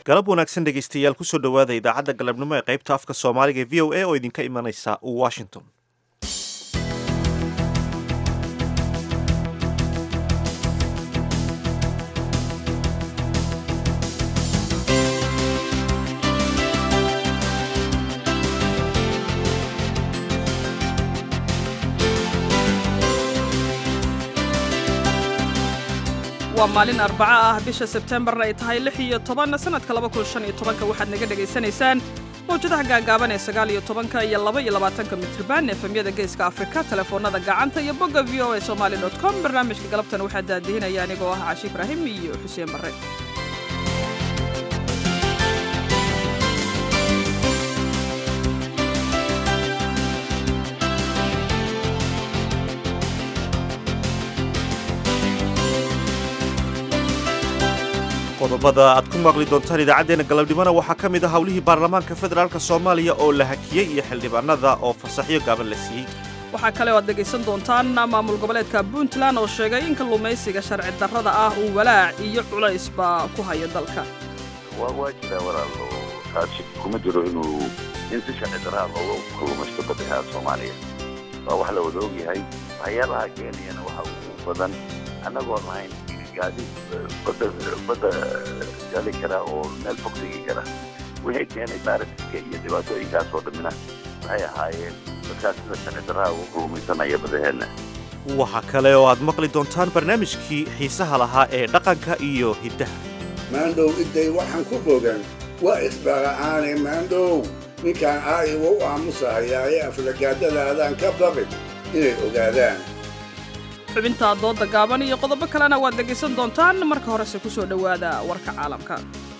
galab wanaagsan dhegaystayaal kusoo dhowaada idaacadda galabnimo ee qaybta afka soomaaliga ee v o a oo idinka imanaysa washington waa maalin arbaco ah bisha sebtembarna ay tahay lix iyo toban sanadka laba kun shan iyo tobanka waxaad naga dhegaysanaysaan mawjadaha gaagaaban ee sagaal iyo tobanka iyo laba iyo labaatanka mitriban efemyada geeska afrika telefoonada gacanta iyo bogga v o a somali dot com barnaamijka galabtan waxaa daadihinaya anigoo ah cashi ibraahim iyo xuseen barre qodobada aad ku maqli doontaan idaacaddeenna galabnimona waxaa ka mid ah howlihii baarlamaanka federaalk soomaaliya oo la hakiyey iyo xildhibaanada oo fasaxyo gaaban la siiyey waxaa kale oo aad dhegaysan doontaan maamul goboleedka puntland oo sheegay in kalluumaysiga sharci darrada ah uu walaac iyo culaysba ku hayo dalka waa waa jiraa walaalo taasi kuma jiro inuu in si sharci darraa looga kalluumaysto baddaha soomaaliya waa wax la wada ogyahay waxyaalaha keeniyana waxa ugu badan annagoo lahayn gaadi badda badda gali kara oo meel fog tegi kara wixii keenay baaritiska iyo dhibaatooyinkaas oo dhammina waxay ahaayeen dadkaas sida sharci darraha ugu kulmaysanaya badaheenna waxaa kale oo aad maqli doontaan barnaamijkii xiisaha lahaa ee dhaqanka iyo hiddaha maandhow idday waxaan ku bogan waa isbara'aane maandhow ninkaan aayiwa u aamusahayaaye aflagaadadaadaan ka baqin inay ogaadaan xubinta doodda gaaban iyo qodobo kalena waad dhegaysan doontaan marka horese ku soo dhowaada warka caalamka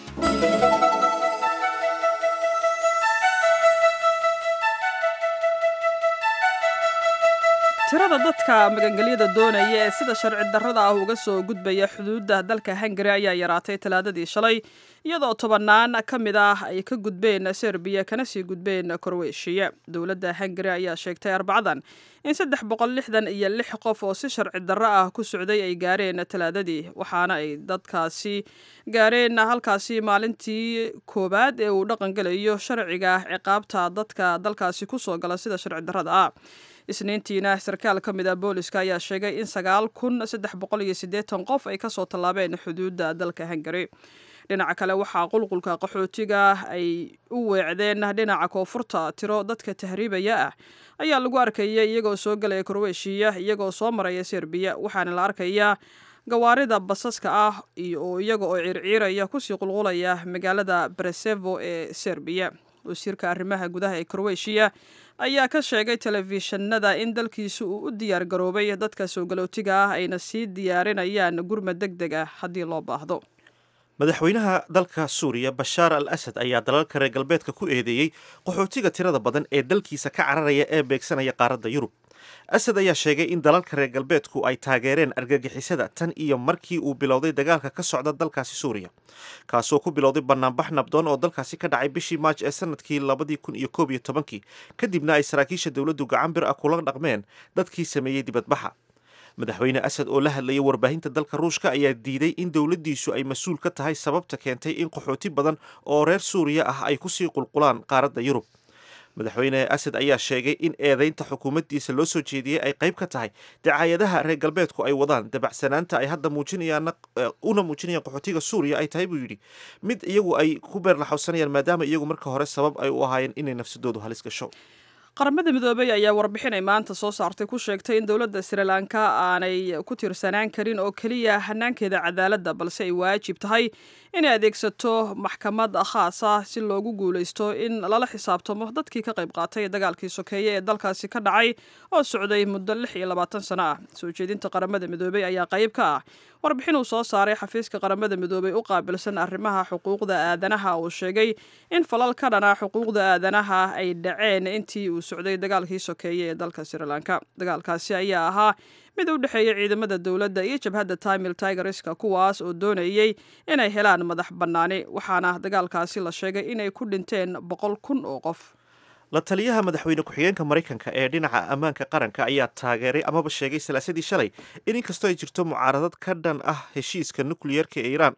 tirada dadka magangelyada doonaya ee sida sharci darrada ah uga soo gudbaya xuduudda dalka hungari ayaa yaraatay talaadadii shalay iyadoo tobannaan ka mid ah ay ka gudbeen serbiya kana sii gudbeen korweeshiya dowladda hungari ayaa sheegtay arbacadan in saddex boqol lixdan iyo lix qof oo si sharci darro ah ku socday ay gaareen talaadadii waxaana ay dadkaasi gaareen halkaasi maalintii koowaad ee uu dhaqangelayo sharciga ciqaabta dadka dalkaasi kusoo gala sida sharci darrada ah isniintiina sarkaal ka mid ah booliska ayaa sheegay in sagaal kun saddex boqol iyo siddeetan qof ay kasoo tallaabeen xuduudda dalka hungari dhinaca kale waxaa qulqulka qaxootiga ay u weecdeen dhinaca koonfurta tiro dadka tahriibaya ah ayaa lagu arkaya iyagoo soo galaya korweeshiya iyagoo soo maraya serbiya waxaana la arkayaa gawaarida basaska ah oo iyaga oo ciirciiraya kusii qulqulaya magaalada bresevo ee serbiya wasiirka arrimaha gudaha ee korweeshiya ayaa ka sheegay telefishinada in dalkiisu uu u diyaar garoobay dadka soo galootiga ah ayna sii diyaarinayaan gurmad deg deg ah haddii loo baahdo madaxweynaha dalka suuriya bashaar al asad ayaa dalalka reer galbeedka ku eedeeyey qaxootiga tirada badan ee dalkiisa ka cararaya ee beegsanaya qaaradda yurub asad ayaa sheegay in dalalka reer galbeedku ay taageereen argagixisada tan iyo markii uu bilowday dagaalka ka socda dalkaasi suuriya kaasoo ku bilowday banaanbax nabdoon oo dalkaasi ka dhacay bishii maaj ee sanadkii labadii kun iyo koob iyo tobankii kadibna ay saraakiisha dowladdu gacan bir ah kula dhaqmeen dadkii sameeyey dibadbaxa madaxweyne asad oo la hadlayay warbaahinta dalka ruushka ayaa diiday in dowladdiisu ay mas-uul ka tahay sababta keentay in qaxooti badan oo reer suuriya ah ay kusii qulqulaan qaaradda yurub madaxweyne asad ayaa sheegay in eedaynta xukuumaddiisa loo soo jeediyey ay qayb ka tahay dacaayadaha reer galbeedku ay wadaan dabacsanaanta ay hadda muujinayaan una muujinayaan qaxootiga suuriya ay tahay buu yidhi mid iyagu ay ku beerlaxowsanayaan maadaama iyagu marka hore sabab ay u ahaayeen inay nafsadoodu halis gasho qaramada midoobey ayaa warbixin ay maanta soo saartay ku sheegtay in dowladda srilanka aanay ku tiirsanaan karin oo keliya hanaankeeda cadaaladda balse ay waajib tahay inay adeegsato maxkamad khaas ah si loogu guulaysto in lala xisaabtamo dadkii ka qayb qaatay dagaalkii sokeeye ee dalkaasi ka dhacay oo socday muddo lix iyo labaatan sano ah soo jeedinta qaramada midoobey ayaa qayb ka ah warbixin uu soo saaray xafiiska qaramada midoobey u qaabilsan arrimaha xuquuqda aadanaha uu sheegay in falal ka dhana xuquuqda aadanaha ay dhaceen intii uu socday dagaalkii sokeeye ee dalka srilanka dagaalkaasi ayaa ahaa mid u dhexeeya ciidamada dowladda iyo jabhadda tamil tigerska kuwaas oo doonayey inay helaan madax bannaani waxaana dagaalkaasi la sheegay inay ku dhinteen boqol kun oo qof la taliyaha madaxweyne ku-xigeenka maraykanka ee dhinaca ammaanka qaranka ayaa taageeray amaba sheegay salaasadii shalay in inkastoo ay jirto mucaaradad ka dhan ah heshiiska nukliyeerka ee iiraan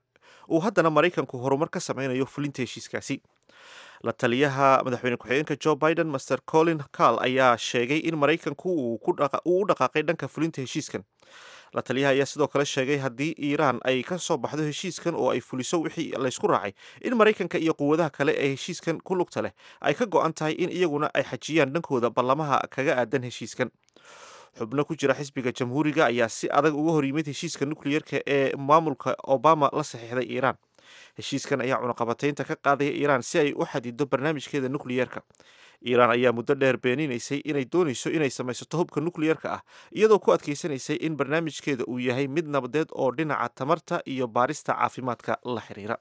uu haddana maraykanku horumar ka sameynayo fulinta heshiiskaasi la taliyaha madaxweyne ku-xigeenka joe biden master colin carl ayaa sheegay in maraykanku uu u dhaqaaqay dhanka fulinta heshiiskan la taliyaha ayaa sidoo kale sheegay haddii iiraan ay ka soo baxdo heshiiskan oo ay fuliso wixii laysku raacay in maraykanka iyo quwadaha kale ee heshiiskan ku lugta leh ay ka go-an tahay in iyaguna ay xajiyaan dhankooda ballamaha kaga aadan heshiiskan xubno ku jira xisbiga jamhuuriga ayaa si adag uga hor yimid heshiiska nukliyeerka ee maamulka obama la saxiixday iiraan heshiiskan ayaa cunaqabataynta ka qaadaya iiraan si ay u xadido barnaamijkeeda nukliyeerka iiraan ayaa muddo dheer beeninaysay inay doonayso inay samaysato hubka nukliyeerka ah iyadoo ku adkaysanaysay in barnaamijkeeda uu yahay mid nabadeed oo dhinaca tamarta iyo baarista caafimaadka la xiriira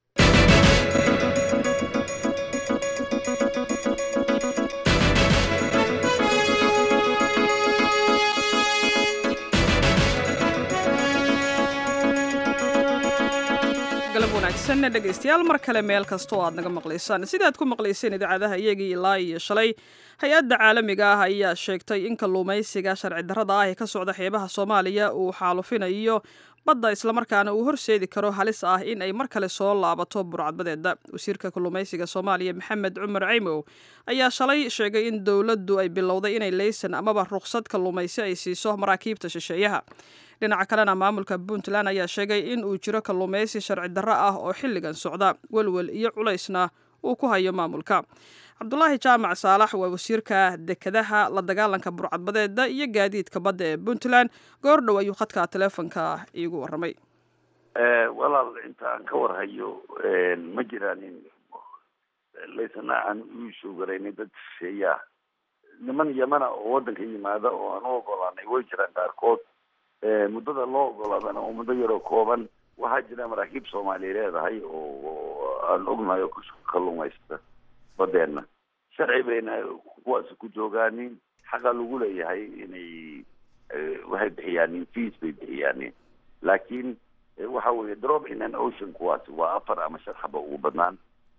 galab wanaagsan dhegaystayaal mar kale meel kasta oo aad naga maqlaysaan sidaad ku maqlayseen idaacadaha iyagii ilaa iyo shalay hay-adda caalamiga ah ayaa sheegtay in kalluumaysiga sharci darrada ah ee ka socda xeebaha soomaaliya uu xaalufinayo badda islamarkaana uu horseedi karo halis ah in ay mar kale soo laabato burcadbadeeda wasiirka kalluumaysiga soomaaliya maxamed cumar caymow ayaa shalay sheegay in dowladdu ay bilowday inay leysan amaba ruqsad kalluumaysi ay siiso maraakiibta shisheeyaha dhinaca kalena maamulka puntland ayaa sheegay in uu jiro kalluumaysi sharci darro ah oo xilligan socda welwel iyo culaysna uu ku hayo maamulka cabdulaahi jaamac saalax waa wasiirka dekedaha la dagaalanka burcadbadeeda iyo gaadiidka badda ee puntland goor dhow ayuu khadka teleefonka iigu waramay walaal inta aan ka warhayo ma jiraanin laysana aan u shoogaraynin dad shisheeyaa niman yamana oo waddanka yimaada oo aan u ogolaanay way jiraan qaarkood muddada loo ogolaadana oo muddo yaroo kooban waxaa jira maraakiib soomaaliya leedahay oo aan ognahay oo ku kalluumaysta badeena sharci bayna kuwaasi ku joogaanin xaqa lagu leeyahay inay waxay bixiyaanin fees bay bixiyaanin laakiin waxa weeye drop in an ocean kuwaasi waa afar ama shan xaba ugu badnaan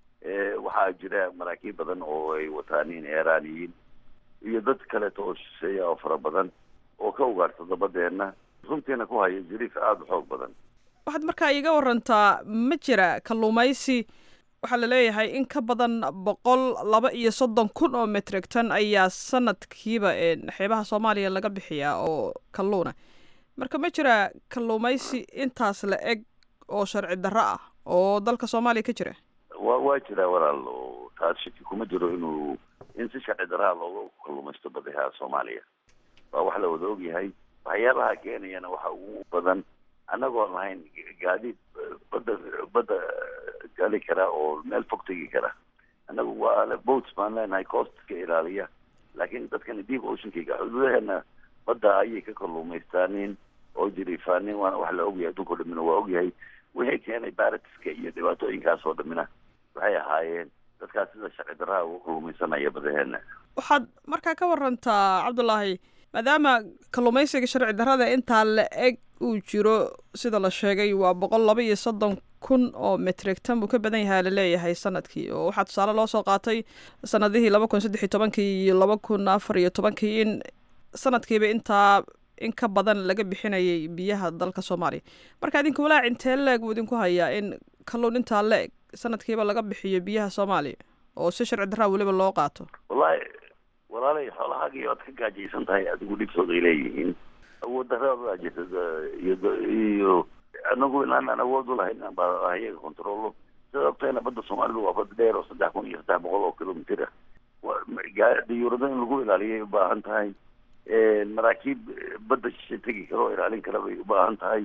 waxaa jira maraakiib badan oo ay wataanin eraaniyiin iyo dad kaleeto oo shisheeya oo fara badan oo ka ugaarsada badeena runtiina ku haya jiriif aada u xoog badan waxaad markaa iiga warantaa ma jira kalluumaysi waxaa la leeyahay in ka badan boqol laba iyo soddon kun oo metrig ton ayaa sanadkiiba xeebaha soomaaliya laga bixiyaa oo kalluuna marka ma jira kalluumaysi intaas la eg oo sharci darro ah oo dalka soomaaliya ka jira wa waa jiraa walaal oo taas shaki kuma jiro inuu in si sharci darraa looga kalluumaysto badaha soomaaliya waa wax la wada ogyahay waxyaabaha keenayana waxa ugu badan annagoon lahayn gaadiid badda badda gali kara oo meel fog tegi kara annagu waa boats baan leenahay coastka ilaaliya laakiin dadkani deep oceankayga xuduudaheena badda ayay ka kalluumaystaanin oo jiriifaanin waana wax la ogyahay adduunka o dhamina waa ogyahay wixii keenay baratiska iyo dhibaatooyinkaas oo dhamina waxay ahaayeen dadkaas sida sharci darraha uga kalluumaysanaya badaheena waxaad markaa ka warantaa cabdulaahi maadaama kalluumaysiga sharci darrada intaa la eg uu jiro sida la sheegay waa boqol laba iyo soddon kun oo metrig tan buu ka badan yahay laleeyahay sanadkii oo waxaa tusaale loo soo qaatay sanadihii laba kun saddex iyo tobankii iyo laba kun afar iyo tobankii in sanadkiiba intaa in ka badan laga bixinayay biyaha dalka soomaaliya marka idinka walaac intee leeg buu idinku hayaa in kalluun intaa la eg sanadkiiba laga bixiyo biyaha soomaaliya oo si sharci darraa weliba loo qaato wallahi walaalay xoolahaagii oad ka gaajaysan tahay adigu dhibtooda ay leeyihiin awood daraadaa jirta iyo iyo anagu inaan aan awood u lahayn baa ayaga controlo sida ogtahayna badda soomaalidu waa bad dheer oo saddex kun iyo saddex boqol oo kilomitr ah diyuurado in lagu ilaaliyay ubaahan tahay maraakiib badda shishe tegi kara oo ilaalin kara bay ubaahan tahay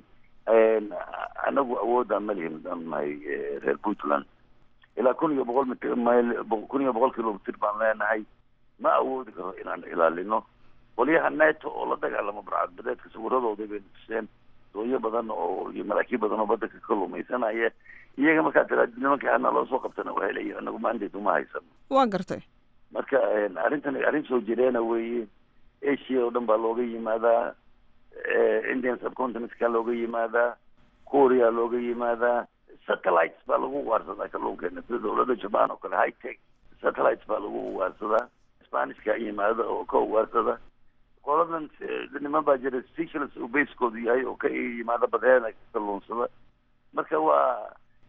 anagu awoodaan ma lihin hadaan nahay reer puntland ilaa kun iyo boqol mitr mayl kun iyo boqol kilomitr baan leenahay ma awoodi karo inaan ilaalino qolyaha neto oo la dagaalamo barcadbadeedka sawiradooda bay tuseen dooyo badan oo iyo maraakiib badan oo badda ka kalluumaysanaya iyaga markaa tiraad nimanka hana loo soo qabtana waxay leeyihin anagu maandeed uma haysano waa gartay marka arrintan arrin soo jireena weeye asia oo dhan baa looga yimaadaa indian subcontinentka looga yimaadaa korea looga yimaadaa satellites baa lagu ugaarsadaa kalluunkeena sida dawladda japan oo kale high tech satellites baa lagu ugaarsadaa spanishka yimaada oo ka ugaarsada qoladan niman baa jira seychelles uu baskoodu yahay oo ka yimaada badeena kalluunsada marka waa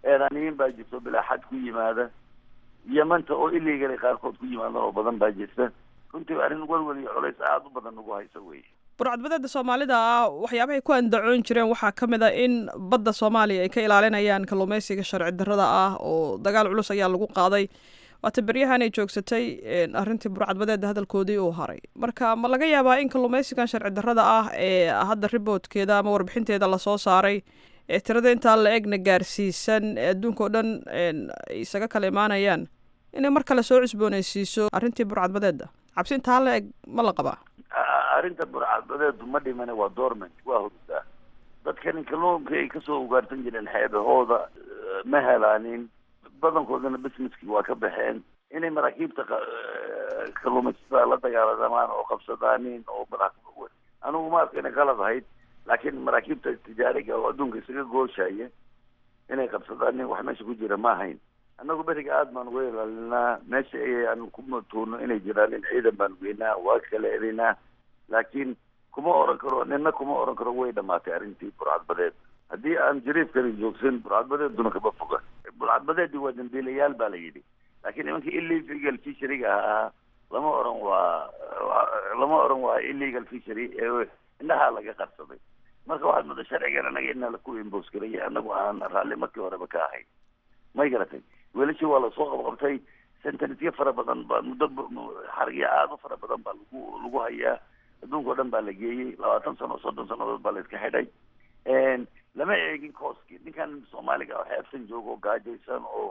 eedaniyiin baa jirto bilaa xad ku yimaada yamanta oo illegal qaarkood ku yimaada oo badan baa jirta runtii arrin welwel iyo culays aada u badan nagu haysa wey burcadbadeeda soomaalida ah waxyaabahay ku andacoon jireen waxaa ka mid a in badda soomaaliya ay ka ilaalinayaan kalluumeysiga sharci darrada ah oo dagaal culus ayaa lagu qaaday waata beryahan ay joogsatay arrintii burcadbadeeda hadalkoodii uu haray marka ma laga yaabaa in kalluumeysigan sharci darrada ah ee hadda riboodkeeda ama warbixinteeda lasoo saaray ee tirada intaa la egna gaarsiisan ee adduunka oo dhan ay isaga kala imaanayaan inay mar kale soo cusbooneysiiso arrintii burcadbadeeda cabsi intaa la eg ma la qabaa arrinta burcadbadeedu ma dhimane waa dormant waa hurdaa dadkani kalluunka ay kasoo ugaarsan jireen xeebahooda ma helaanin badankoodana businesskii waa ka baxeen inay maraakiibta kalluumaysatada la dagaalamaan oo qabsadaanin oo anigu ma arka inay qalad ahayd laakiin maraakiibta tijaariga oo adduunka isaga gooshaya inay qabsadaanin wax meesha ku jira ma ahayn annagu beriga aada baan uga ilaalinaa meesha aan ku matuuno inay jiraan in ciidan baan weynaa waa kala elinaa laakiin kuma oran karo nina kuma oran karo way dhamaatay arrintii burcadbadeed haddii aan jariifkani joogsan burcadbadeeduna kama foga burcadbadeedii waa dambiilayaal baa la yidhi laakiin nimankii illegal fisheryga ahaa lama oran waa lama oran waa illegal fishery ee indhahaa laga qarsaday marka waxaad muddo sharcigan anaga inaa laku imbos garaya anagu aan raalli markii horeba ka ahayn may garatay weelashii waa lasoo qabqabtay sentenityo fara badan baa muddo xargiya aada u fara badan baa lagu lagu hayaa adduunka o dhan baa la geeyey labaatan sano soddon sannadood baa la iska xidhay lama eegin kooski ninkan soomaaliga oo xeebsan jooga oo gaajaysan oo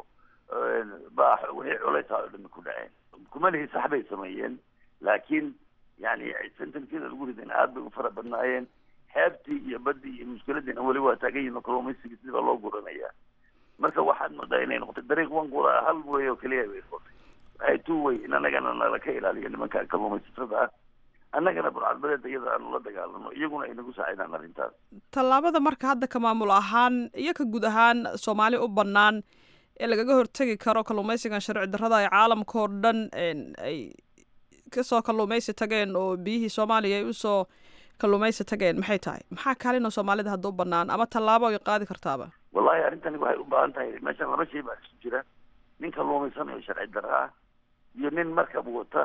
baa wixii culaysaa oo dhami ku dhaceen kuma lihi sax bay sameeyeen laakiin yani sentenkida lagu ridan aad bay u fara badnaayeen xeebtii iyo badii iyo mushkiladiina weli waa taagan yihin kalluumaysigii sidii baa loo guranayaa marka waxaad moodaa inay noqotay dariiq wangura hal way oo keliya bay noqotay waxay two way in anagana nala ka ilaaliyo nimanka kalluumaysatada ah annagana burcadbadeeda iyada aanu la dagaalano iyaguna ay nagu saacidaan arrintaas tallaabada marka hadda ka maamul ahaan iyo ka guud ahaan soomaali u bannaan ee lagaga hortegi karo kalluumaysigan sharci darrada ay caalamka oo dhan ay kasoo kalluumaysi tageen oo biyihii soomaaliya ay usoo kalluumaysi tageen maxay tahay maxaa kaalinoo soomaalida hadda u bannaan ama tallaabo ay qaadi kartaaba wallahi arrintani waxay u baahan tahay meeshan laba shay baa isu jira nin kalluumaysanayo sharci darra ah iyo nin markab wata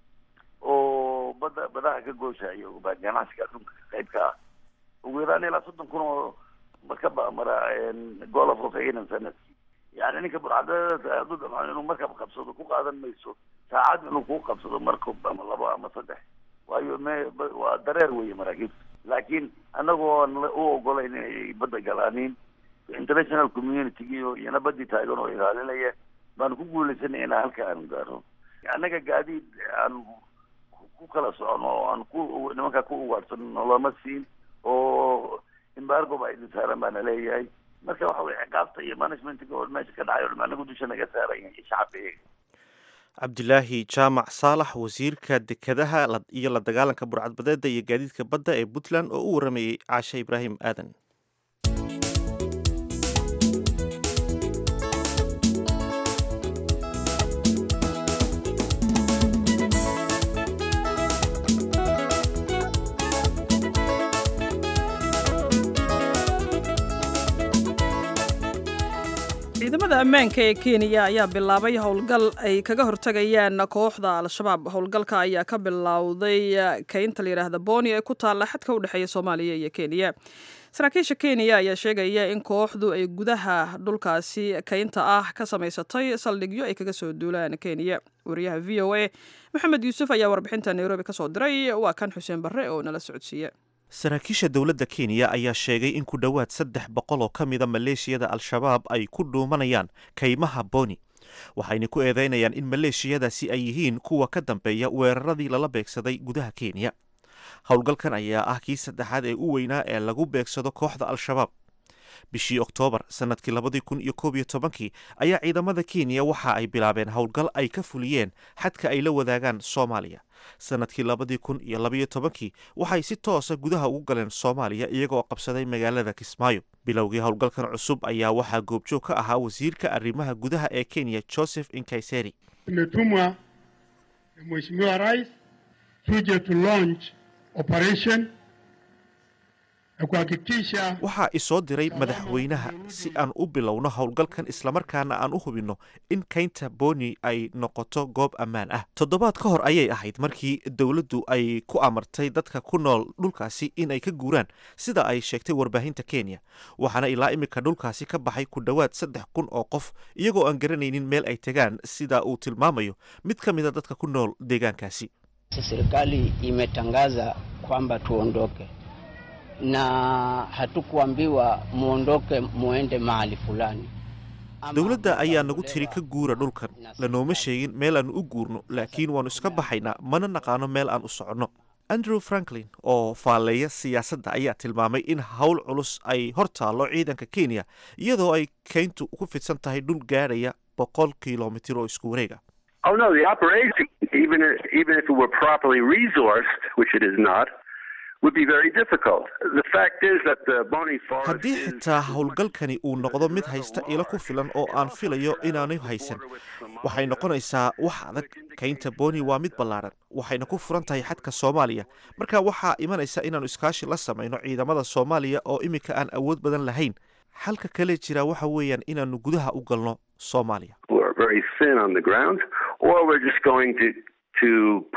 oo badda badaha ka gooshayo baa ganacsiga adduunka qayb ka ah ugu yaraan ilaa soddon kun oo markab mara golf of aidan sanadkii yani ninka burcadada hadduu damco inuu markab qabsado ku qaadan mayso saacad inuu ku qabsado markab ama labo ama saddex waayo me waa dareer weeye maraakiibta laakiin annagoo aan u ogolayn inay badda galaanin international community-giyo iyana badii taagan oo ilaalinaya baanu ku guulaysanay inaa halka aanu gaaro annaga gaadiid aan ku kala socono oo aan ku nimankaa ku ugaadhsano noloma siin oo embargo baa idin saaran baana leeyahay marka waxa weye ciqaabta iyo managementga oo meesha ka dhacay o dham anagu dusha naga saaran yahay shacabka iyaga cabdilaahi jaamac saalax wasiirka dekedaha iyo la dagaalanka burcadbadeeda iyo gaadiidka badda ee puntland oo u waramayey caashe ibraahim aadan ciidamada ammaanka ee kenya ayaa bilaabay howlgal ay kaga hortagayaan kooxda al-shabaab howlgalka ayaa ka bilowday kaynta layidhaahda boni ee ku taalla xadka u dhexeeya soomaaliya iyo kenya saraakiisha kenya ayaa sheegaya in kooxdu ay gudaha dhulkaasi kaynta ah ka samaysatay saldhigyo ay kaga soo duulaan kenya wariyaha v o a maxamed yuusuf ayaa warbixinta nairobi kasoo diray waa kan xuseen barre oo nala socodsiiye saraakiisha dowladda kenya ayaa sheegay in ku dhowaad saddex boqol oo ka mida maleeshiyada al-shabaab ay ku dhuumanayaan kaymaha boni waxayna ku eedeynayaan in maleeshiyadaasi ay yihiin kuwa ka dambeeya weeraradii lala beegsaday gudaha kenya howlgalkan ayaa ah kii saddexaad ee u weynaa ee lagu beegsado kooxda al-shabaab bishii oktoobar sannadkii labadii kun iyo koob iyo tobankii ayaa ciidamada kenya waxa ay bilaabeen howlgal ay ka fuliyeen xadka ay la wadaagaan soomaaliya sannadkii labadii kun iyo labayo tobankii waxay si toosa gudaha ugu galeen soomaaliya iyagoo qabsaday magaalada kismaayo bilowgii howlgalkan cusub ayaa waxaa goobjoog ka ahaa wasiirka arrimaha gudaha ee kenya joseph inkaiseri tumetumwa na mheshimiwa rais tuje to launch operation ya kuhakikisha waxaa isoo diray madaxweynaha si aan u bilowno howlgalkan islamarkaana aan u hubinno in kaynta boni ay noqoto goob ammaan ah toddobaad ka hor ayay ahayd markii dowladdu ay ku amartay dadka ku nool dhulkaasi in ay ka guuraan sida ay sheegtay warbaahinta kenya waxaana ilaa imika dhulkaasi ka baxay ku dhowaad saddex kun oo qof iyagoo aan garanaynin meel ay tegaan sida uu tilmaamayo mid ka mida dadka ku nool deegaankaasi Serikali imetangaza kwamba tuondoke na hatukuambiwa muondoke muende mahali fulani. Ama dowladda ayaa nagu kuelewa tiri ka guura dhulkan lanooma sheegin meel aan u guurno laakiin waannu iska baxaynaa mana naqaano meel aan u soconno andrew franklin oo faalleeya siyaasadda ayaa tilmaamay in howl culus ay hor taallo ciidanka kenya iyadoo ay keyntu ku fidsan tahay dhul gaadhaya boqol kilomitir oo isku wareega Oh no, the operation, even if, even if it were properly resourced, which it is not, would be very difficult. The fact is that the Boni Forest haddii is- xitaa howlgalkani uu noqdo mid haysta ilo ku filan oo aan filayo inaanay haysan waxay noqonaysaa wax adag kaynta boni waa mid ballaaran waxayna ku furan tahay xadka soomaaliya marka waxaa imanaysa inaannu iskaashi la samayno ciidamada soomaaliya oo iminka aan awood badan lahayn xalka kale jira waxa weeyaan inaannu gudaha u galno soomaaliya who are very thin on the ground, or we're just going to to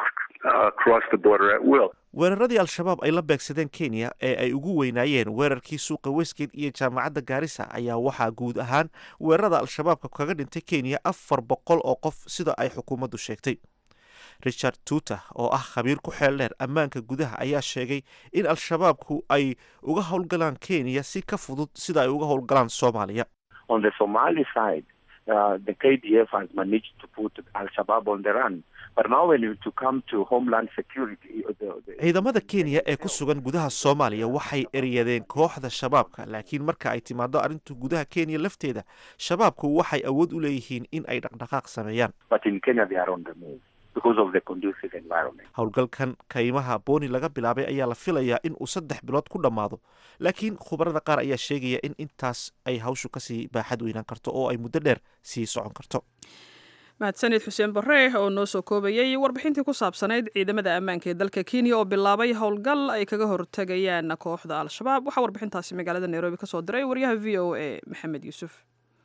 uh, cross the border at will. weeraradii al-shabaab ay la beegsadeen kenya ee ay ugu weynaayeen weerarkii suuqa westgate iyo jaamacadda gaarisa ayaa waxaa guud ahaan weerarada al-shabaabka kaga dhintay kenya afar boqol oo qof sida ay xukuumaddu sheegtay richard tuuter oo ah khabiir ku xeel dheer ammaanka gudaha ayaa sheegay in al-shabaabku ay uga howlgalaan kenya si ka fudud sida ay uga howlgalaan soomaaliya on the Somali side, uh, the KDF has managed to put Al Shabaab on the run. But now, when you to come to homeland security, the, the, ciidamada kenya ee ku sugan gudaha soomaaliya waxay eryadeen kooxda shabaabka laakiin marka ay timaado arrinta gudaha kenya lafteeda shabaabku waxay awood u leeyihiin in ay dhaqdhaqaaq sameeyaan but in Kenya they are on the move because of the conducive environment. howlgalkan kaymaha booni laga bilaabay ayaa la filayaa in uu saddex bilood ku dhammaado laakiin khubarada qaar ayaa sheegaya in intaas ay hawshu kasii baaxad weynaan karto oo ay muddo dheer sii socon karto mahadsanid xuseen barre oo noo soo koobayay warbixintii ku saabsanayd ciidamada ammaanka ee dalka kenya oo bilaabay howlgal ay kaga hortegayaan kooxda al-shabaab waxaa warbixintaasi magaalada nairobi ka soo diray waryaha v o a maxamed yuusuf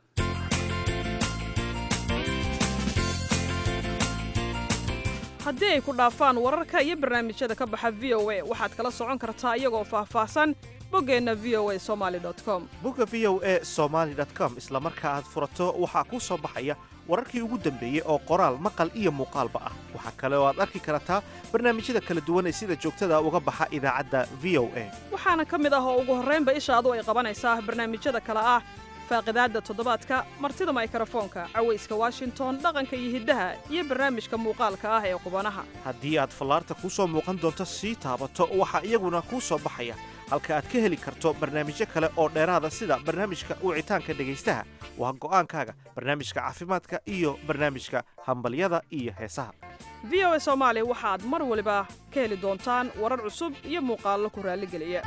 haddii ay ku dhaafaan wararka iyo barnaamijyada ka baxa v o a waxaad kala socon kartaa iyagoo faahfaahsan boggeenna v o a somaly com bogga v o a somaly com isla marka aad furato waxaa kuu soo baxaya wararkii ugu dambeeyey oo qoraal maqal iyo muuqaalba ah waxaa kale oo aad arki kartaa barnaamijyada kala duwan ee sida joogtada uga baxa idaacadda v o a waxaana ka mid ah oo ugu horraynba ishaadu ay qabanaysaa barnaamijyada kale ah faaqidaadda toddobaadka martida maykrofoonka cawayska washington dhaqanka iyo hiddaha iyo barnaamijka muuqaalka ah ee qubanaha haddii aad fallaarta kuu soo muuqan doonto sii taabato waxaa iyaguna kuu soo baxaya halka aad ka heli karto barnaamijyo kale oo dheeraada sida barnaamijka wicitaanka dhegaystaha waa go'aankaaga barnaamijka caafimaadka iyo barnaamijka hambalyada iyo heesaha v o a soomaali waxaad mar waliba ka heli doontaan warar cusub iyo muuqaallo ku raalligeliya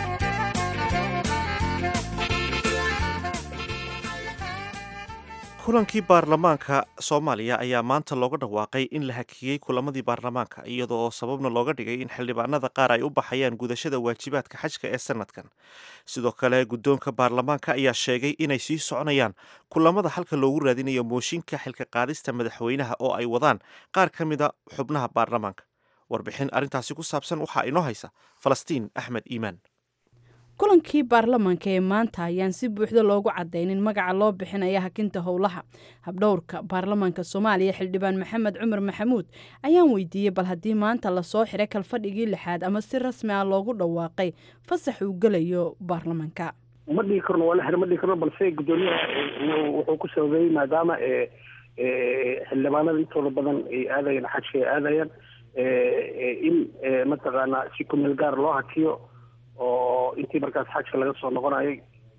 kulankii baarlamaanka soomaaliya ayaa maanta looga dhawaaqay in la hakiyey kulamadii baarlamaanka iyadoo sababna looga dhigay in xildhibaanada qaar ay u baxayaan gudashada waajibaadka xajka ee sanadkan sidoo kale guddoonka baarlamaanka ayaa sheegay inay sii soconayaan kulamada halka loogu raadinayo mooshinka xilka qaadista madaxweynaha oo ay wadaan qaar ka mida xubnaha baarlamaanka warbixin arrintaasi ku saabsan waxaa inoo haysa falastiin axmed iimaan kulankii baarlamaanka ee maanta ayaan si buuxda loogu cadaynin magaca loo bixinaya hakinta howlaha habdhowrka baarlamaanka soomaaliya xildhibaan maxamed cumar maxamuud ayaan weydiiyey bal haddii maanta lasoo xiray kalfadhigii lixaad ama si rasmi ah loogu dhawaaqay fasax uu gelayo baarlamaanka ma dhigi karno waa la xir ma dhigi karno balse guddoomiyaha wuxuu ku sababeeyey maadaama xildhibaanada intooda badan ay aadayaan xajka ay aadayaan in mataqaanaa si kumeel gaar loo hakiyo oo intii markaas xajka laga soo noqonayay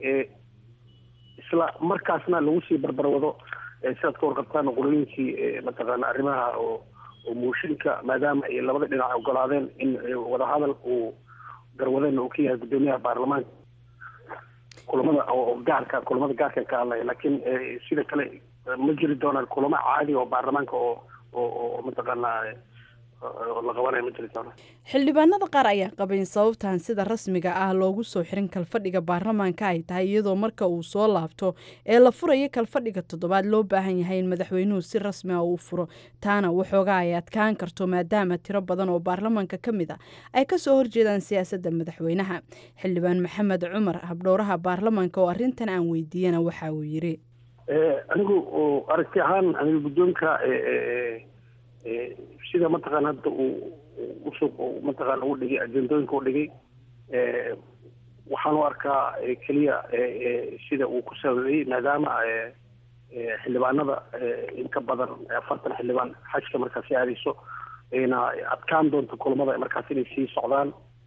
isla markaasna lagu sii barbarwado sidaad ka warqabtaan qolooyinkii mataqaana arrimaha oo oo mooshinka maadaama ay labada dhinac ogolaadeen in wadahadal uu garwadeenna uu ka yahay guddoomiyaha baarlamaanka kulamada oo gaarka kulamada gaarka ka hadlaya laakiin sida kale ma jiri doonaan kulamo caadi oo baarlamaanka oo oo oo mataqaanaa la qabanayo ma jirtaan xildhibaanada qaar ayaa qabayn sababtan sida rasmiga ah loogu soo xirin kalfadhiga baarlamaanka ay tahay iyadoo marka uu soo laabto ee la furayo kalfadhiga toddobaad loo baahan yahay in madaxweynuhu si rasmi ah uu furo taana waxoogaa ay adkaan karto maadaama tiro badan oo baarlamaanka ka mid a ay kasoo horjeedaan siyaasadda madaxweynaha xildhibaan maxamed cumar habdhowraha baarlamaanka oo arrintan aan weydiiyana waxa uu yiri anigu aragti ahaan aniga guddoonka sida mataqaana hadda uu usuq mataqaana u dhigay ajendooyinka u dhigay waxaan u arkaa keliya sida uu ku sababeeyey maadaama xildhibaanada in ka badan afartan xildhibaan xajka markaasi aadayso ayna adkaan doonto kulamada markaas inay sii socdaan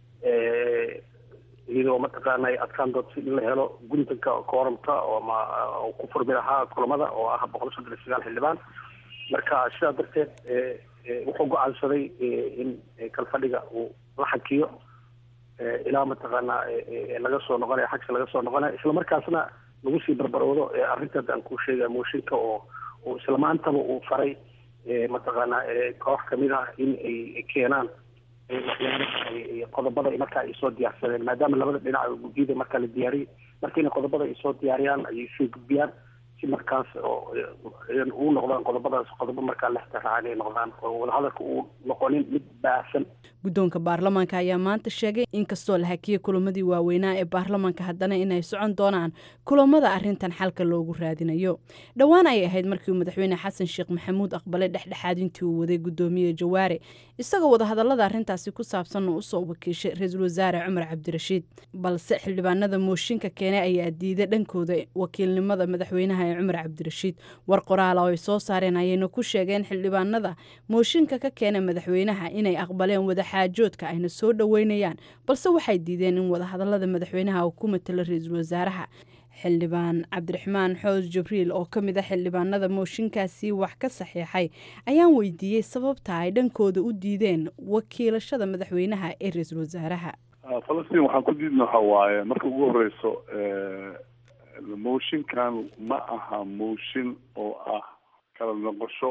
iyadoo mataqaana ay adkaan doonto si in la helo guntanka kooramka ama ku furmi lahaa kulamada oo ah boqol soddon iyo sagaal xildhibaan marka sidaa darteed wuxuu go-aansaday in kalfadhiga uu la xakiyo ilaa mataqaana laga soo noqonayo xagka laga soo noqonayo islamarkaasna lagu sii barbaroodo arrintaad aan kuu sheegaya mooshinka oo oo isla maantaba uu faray mataqaana koox kamid ah in ay keenaan qodobada markaa ay soo diyaarsadeen maadaama labada dhinac guddiyada markaa la diyaariyey marka inay qodobada ay soo diyaariyaan ayay soo gudbiyaan si markaas oo uu noqdaan qodobadaas qodobo markaa lextiraacaan ay noqdaan oo wadahadalka uu noqonin mid baahsan guddoonka baarlamaanka ayaa maanta sheegay inkastoo la hakiyey kulamadii waaweynaa ee baarlamaanka haddana inay socon doonaan kulamada arrintan xalka loogu raadinayo dhowaan ayay ahayd markii uu madaxweyne xasan sheekh maxamuud aqbalay dhexdhexaadintii uu waday guddoomiye jawaare isagoo wadahadallada arrintaasi ku saabsan oo usoo wakiishay ra-iisul wasaare cumar cabdirashiid balse xildhibaanada mooshinka keenay ayaa diiday dhankooda wakiilnimada madaxweynaha ee cumar cabdirashiid war qoraala oo ay soo saareen ayayna ku sheegeen xildhibaanada mooshinka ka keena madaxweynaha inay aqbaleen wadaxaajoodka ayna soo dhoweynayaan balse waxay diideen in wadahadallada madaxweynaha uu ku matalo ra-iisul wasaaraha xildhibaan cabdiraxmaan xoos jibriil oo ka mid a xildhibaanada mooshinkaasi wax ka saxiixay ayaan weydiiyey sababta ay dhankooda u diideen wakiilashada madaxweynaha ee ra-iisul wasaaraha falastiin waxaan ku diidna waxa waaye marka ugu horeyso mooshinkan ma aha mooshin oo ah kala noqosho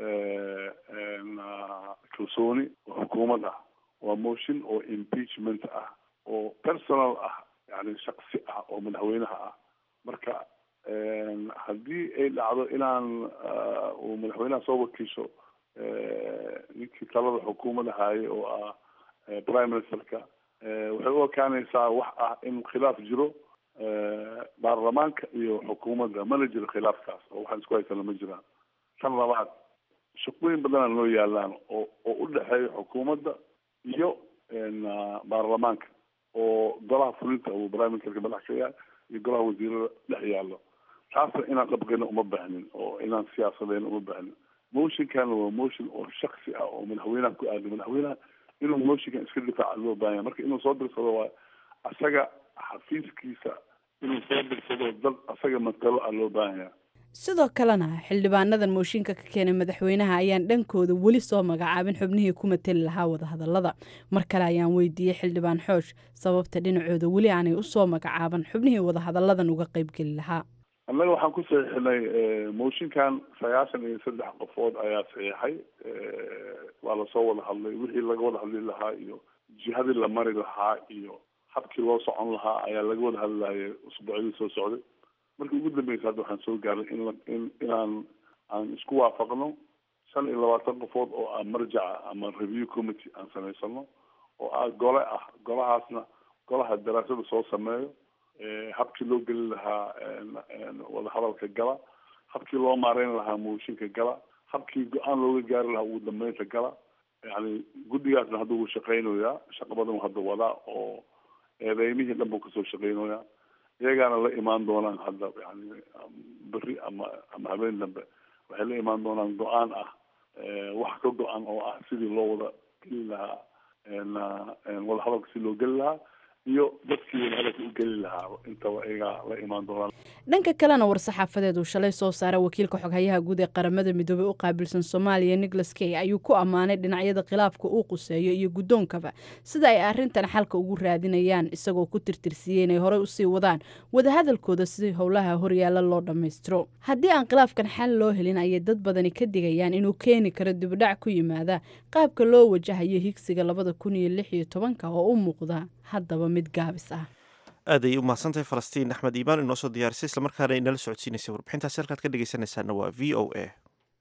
kalsooni oo xukuumad ah waa mooshin oo impeachment ah oo personal ah yani shaksi ah oo madaxweynaha ah marka haddii ay dhacdo inaan uu madaxweynaha soo wakiisho ninkii talada xukuumadda haye oo ah prime ministerka waxay u ekaanaysaa wax ah in khilaaf jiro baarlamaanka iyo xukuumadda mana jiro khilaafkaas oo waxaan isku haysana ma jiraan tan labaad shaqooyin badanaa noo yaalaan oo oo u dhexeeya xukuumadda iyo baarlamaanka oo golaha fulinta uu prime ministerka madax ka yahay iyo golaha wasiirada dhex yaallo taasna inaan qabqayna uma baahnin oo inaan siyaasadeyna uma baahnin motionkan waa motion oo shaksi ah oo madaxweynaha ku aada madaxweynaha inuu motionkan iska difaaca loo baahan yahay marka inuu soo dirsado waa asaga xafiiskiisa inuu soo dirsado dad asaga matalo ah loo baahan yahay sidoo kalena xildhibaanadan mooshinka ka keenay madaxweynaha ayaan dhankooda weli soo magacaabin xubnihii ku mateli lahaa wadahadallada mar kale ayaan weydiiyey xildhibaan xoosh sababta dhinacooda weli aanay usoo magacaaban xubnihii wadahadalladan uga qaybgeli lahaa annaga waxaan ku saxiixinay mooshinkan sagaashan iyo saddex qofood ayaa saxiixay waa lasoo wada hadlay wixii laga wada hadli lahaa iyo jihadii la mari lahaa iyo habkii loo socon lahaa ayaa laga wada hadlayay usbuucyadii soo socday markii ugu dambeysa hadda waxaan soo gaarnay in in inaan aan isku waafaqno shan iyo labaatan qofood oo ah marjaca ama review committee aan samaysano oo ah gole ah golahaasna golaha daraasada soo sameeyo habkii loo geli lahaa wadahadalka gala habkii loo maareyn lahaa mooshinka gala habkii go-aan looga gaari lahaa ugu dambeynta gala yani guddigaasna hadda wuu shaqeynayaa shaqo badan hadda wadaa oo eedeymihii dhan buu kasoo shaqeynayaa iyagaana la imaan doonaan hadda yani beri ama ama habeen dambe waxay la imaan doonaan go-aan ah wax ka go-an oo ah sidii loo wada geli lahaa wadahadalka si loo geli lahaa iyo dadkii wadahadalka u geli lahaa intaba iyagaa la imaan doonaan dhanka kalena war-saxaafadeed uu shalay soo saaray wakiilka xoghayaha guud ee qaramada midoobey u qaabilsan soomaaliya nicholas key ayuu ku ammaanay dhinacyada khilaafka uu quseeyo iyo guddoonkaba sida ay arrintan xalka ugu raadinayaan isagoo ku tirtirsiiyey inay horey usii wadaan wadahadalkooda si howlaha horyaala loo dhammaystiro haddii aan khilaafkan xal loo helin ayay dad badani ka digayaan inuu keeni karo dibudhac ku yimaada qaabka loo wajahayo higsiga labada kun iyo lix iyo tobanka oo u muuqda haddaba mid gaabis ah aad ayay u mahadsantahay falastiin axmed iimaan inoo soo diyaarisay islamarkaana inala socodsiinaysay warbixintaasi halkaad ka dhegeysanaysaana waa v o a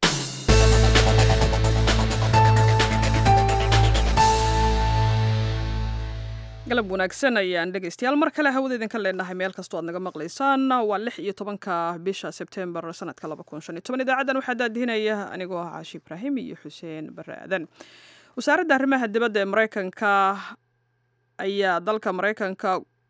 galab wanaagsan ayaan dhegaystayaal mar kale hawada idinka leenahay meel kastoo aad naga maqlaysaan waa lix iyo tobanka bisha sebtembar sanadka laba kun shan iyo toban idaacadan waxaa daadihinaya anigoo ah caashi ibraahim iyo xuseen bare aadan wasaaradda arrimaha dibadda ee maraykanka ayaa dalka maraykanka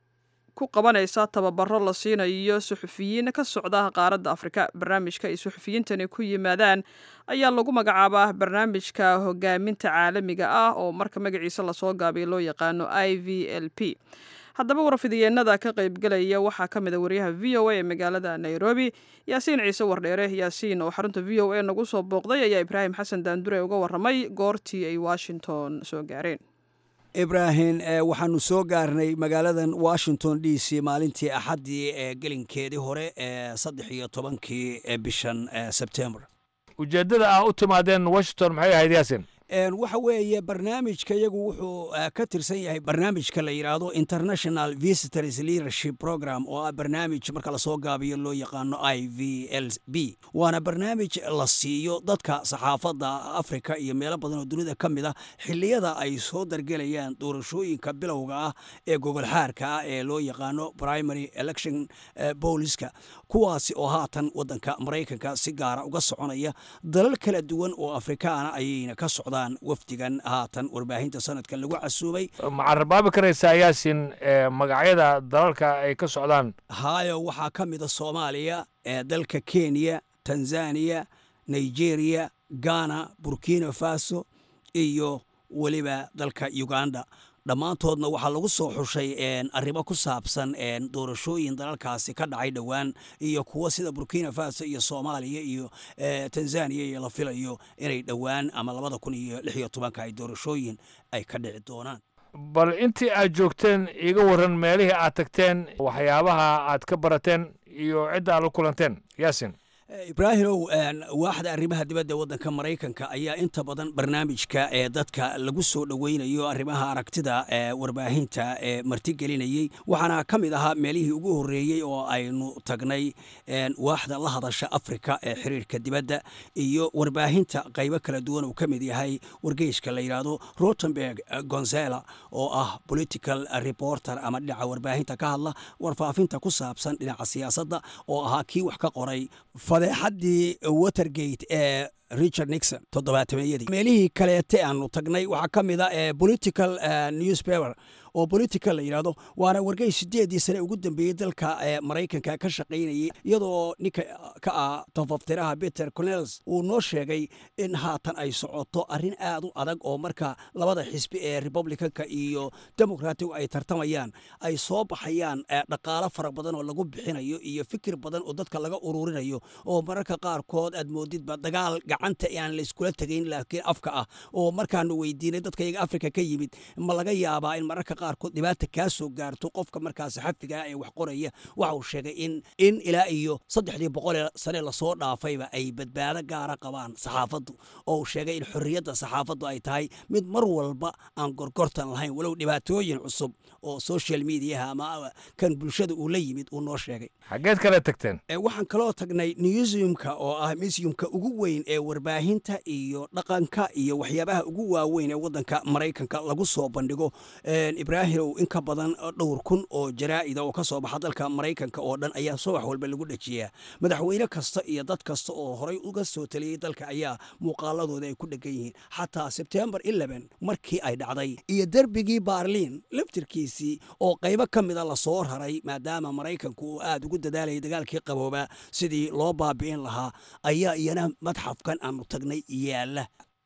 ku qabanaysa tababaro la siinayo suxufiyiin ka socda qaaradda afrika barnaamijka ay suxufiyiintani ku yimaadaan ayaa lagu magacaabaa barnaamijka hogaaminta caalamiga ah oo marka magaciisa lasoo gaabiyo loo yaqaano i v l p haddaba warfidiyeenada ka qaybgelaya waxaa ka mid a wariyaha v o a ee magaalada nairobi yaasiin ciise wardheere yaasiin oo xarunta v o a nagu soo booqday ayaa ibraahim xasan daandure uga waramay goortii ay washington soo gaareen ibraahim waxaanu soo gaarnay magaaladan washington d c maalintii axaddii ee gelinkeedii hore ee saddex iyo tobankii bishan sebtembar ujeeddada ah u timaadeen washington maxay ahayd yaasin waxa weeye barnaamijka iyagu wuxuu ka tirsan yahay barnaamijka la yidhaahdo international visitors leadership program oo ah barnaamij marka lasoo gaabiyo loo yaqaano i v l b waana barnaamij la siiyo dadka saxaafadda afrika iyo meelo badan oo dunida ka mid ah xilliyada ay soo dargelayaan doorashooyinka bilowga ah ee gogolxaarka ah ee loo yaqaano primary election booliska kuwaasi oo haatan wadanka maraykanka si gaara uga soconaya dalal kala duwan oo afrikaana ayayna ka socdaan wafdigan haatan warbaahinta sanadkan lagu casuubay ma carabaabi karaysaa yaasin magacyada dalalka ay ka socdaan hayo waxaa ka mida soomaaliya dalka kenya tanzaniya nigeria ghana burkina faso iyo weliba dalka uganda dhammaantoodna waxaa lagu soo xushay arrimo ku saabsan doorashooyin dalalkaasi ka dhacay dhowaan iyo kuwo sida burkina faso iyo soomaaliya iyo tanzaniya iyo la filayo inay dhowaan ama labada kun iyo lix iyo tobanka ay doorashooyin ay ka dhici doonaan bal intii aad joogteen iiga warran meelihii aad tagteen waxyaabaha aad ka barateen iyo cidda aad la kulanteen yaasin ibraahimow waaxda arrimaha dibadda waddanka maraykanka ayaa inta badan barnaamijka ee dadka lagu soo dhoweynayo arrimaha aragtida ee warbaahinta ee martigelinayey waxaana ka mid ahaa meelihii ugu horreeyey oo aynu tagnay waaxda la hadasha afrika ee xiriirka dibadda iyo warbaahinta qaybo kala duwan uu ka mid yahay wargeyska la yidhaahdo rotenberg gonzela oo ah political reporter ama dhinaca warbaahinta ka hadla warfaafinta ku saabsan dhinaca siyaasadda oo ahaa kii wax ka qoray fadeexaddii watergate ee richard nixon toddobaatameyadii meelihii kaleete aanu tagnay waxaa ka mid a political newspaper oo political la yidhaahdo waana wargey sideedii sane ugu dambeeyey dalka maraykanka ka shaqaynayay iyadoo ninka ka ah tafaftiraha peter cornels uu noo sheegay in haatan ay socoto arrin aad u adag oo marka labada xisbi ee republicanka iyo democratic ay tartamayaan ay soo baxayaan dhaqaalo fara badan oo lagu bixinayo iyo fikir badan oo dadka laga ururinayo oo mararka qaarkood aad moodidba dagaal gacanta aan layskula tegayn laakiin afka ah oo markaanu weydiinay dadka iyaga afrika ka yimid ma laga yaabaa in mararka qaarkood dhibaata kaa soo gaarto qofka markaas xafiga ee wax qoraya waxa uu sheegay in in ilaa iyo saddexdii boqolee sane lasoo dhaafayba ay badbaado gaara qabaan saxaafaddu oo uu sheegay in xorriyadda saxaafaddu ay tahay mid mar walba aan gorgortan lahayn walow dhibaatooyin cusub oo social mediaha ama kan bulshada uu la yimid uu noo sheegay xaggeed kale tagteen waxaan kaloo tagnay newsiumka oo ah museumka ugu weyn ee warbaahinta iyo dhaqanka iyo waxyaabaha ugu waaweyn ee waddanka maraykanka lagu soo bandhigo ibraahimow in ka badan dhowr kun oo jaraa'ida oo ka soo baxa dalka maraykanka oo dhan ayaa subax walba lagu dhejiyaa madaxweyne kasta iyo dad kasta oo horey uga soo taliyey dalka ayaa muuqaaladooda ay ku dhegan yihiin xataa sebtembar eleven markii ay dhacday iyo derbigii baarliin laftirkiisii oo qaybo ka mida lasoo raray maadaama maraykanku uu aad ugu dadaalayay dagaalkii qaboobaa sidii loo baabi'in lahaa ayaa iyana madxafkan aanu tagnay yaalla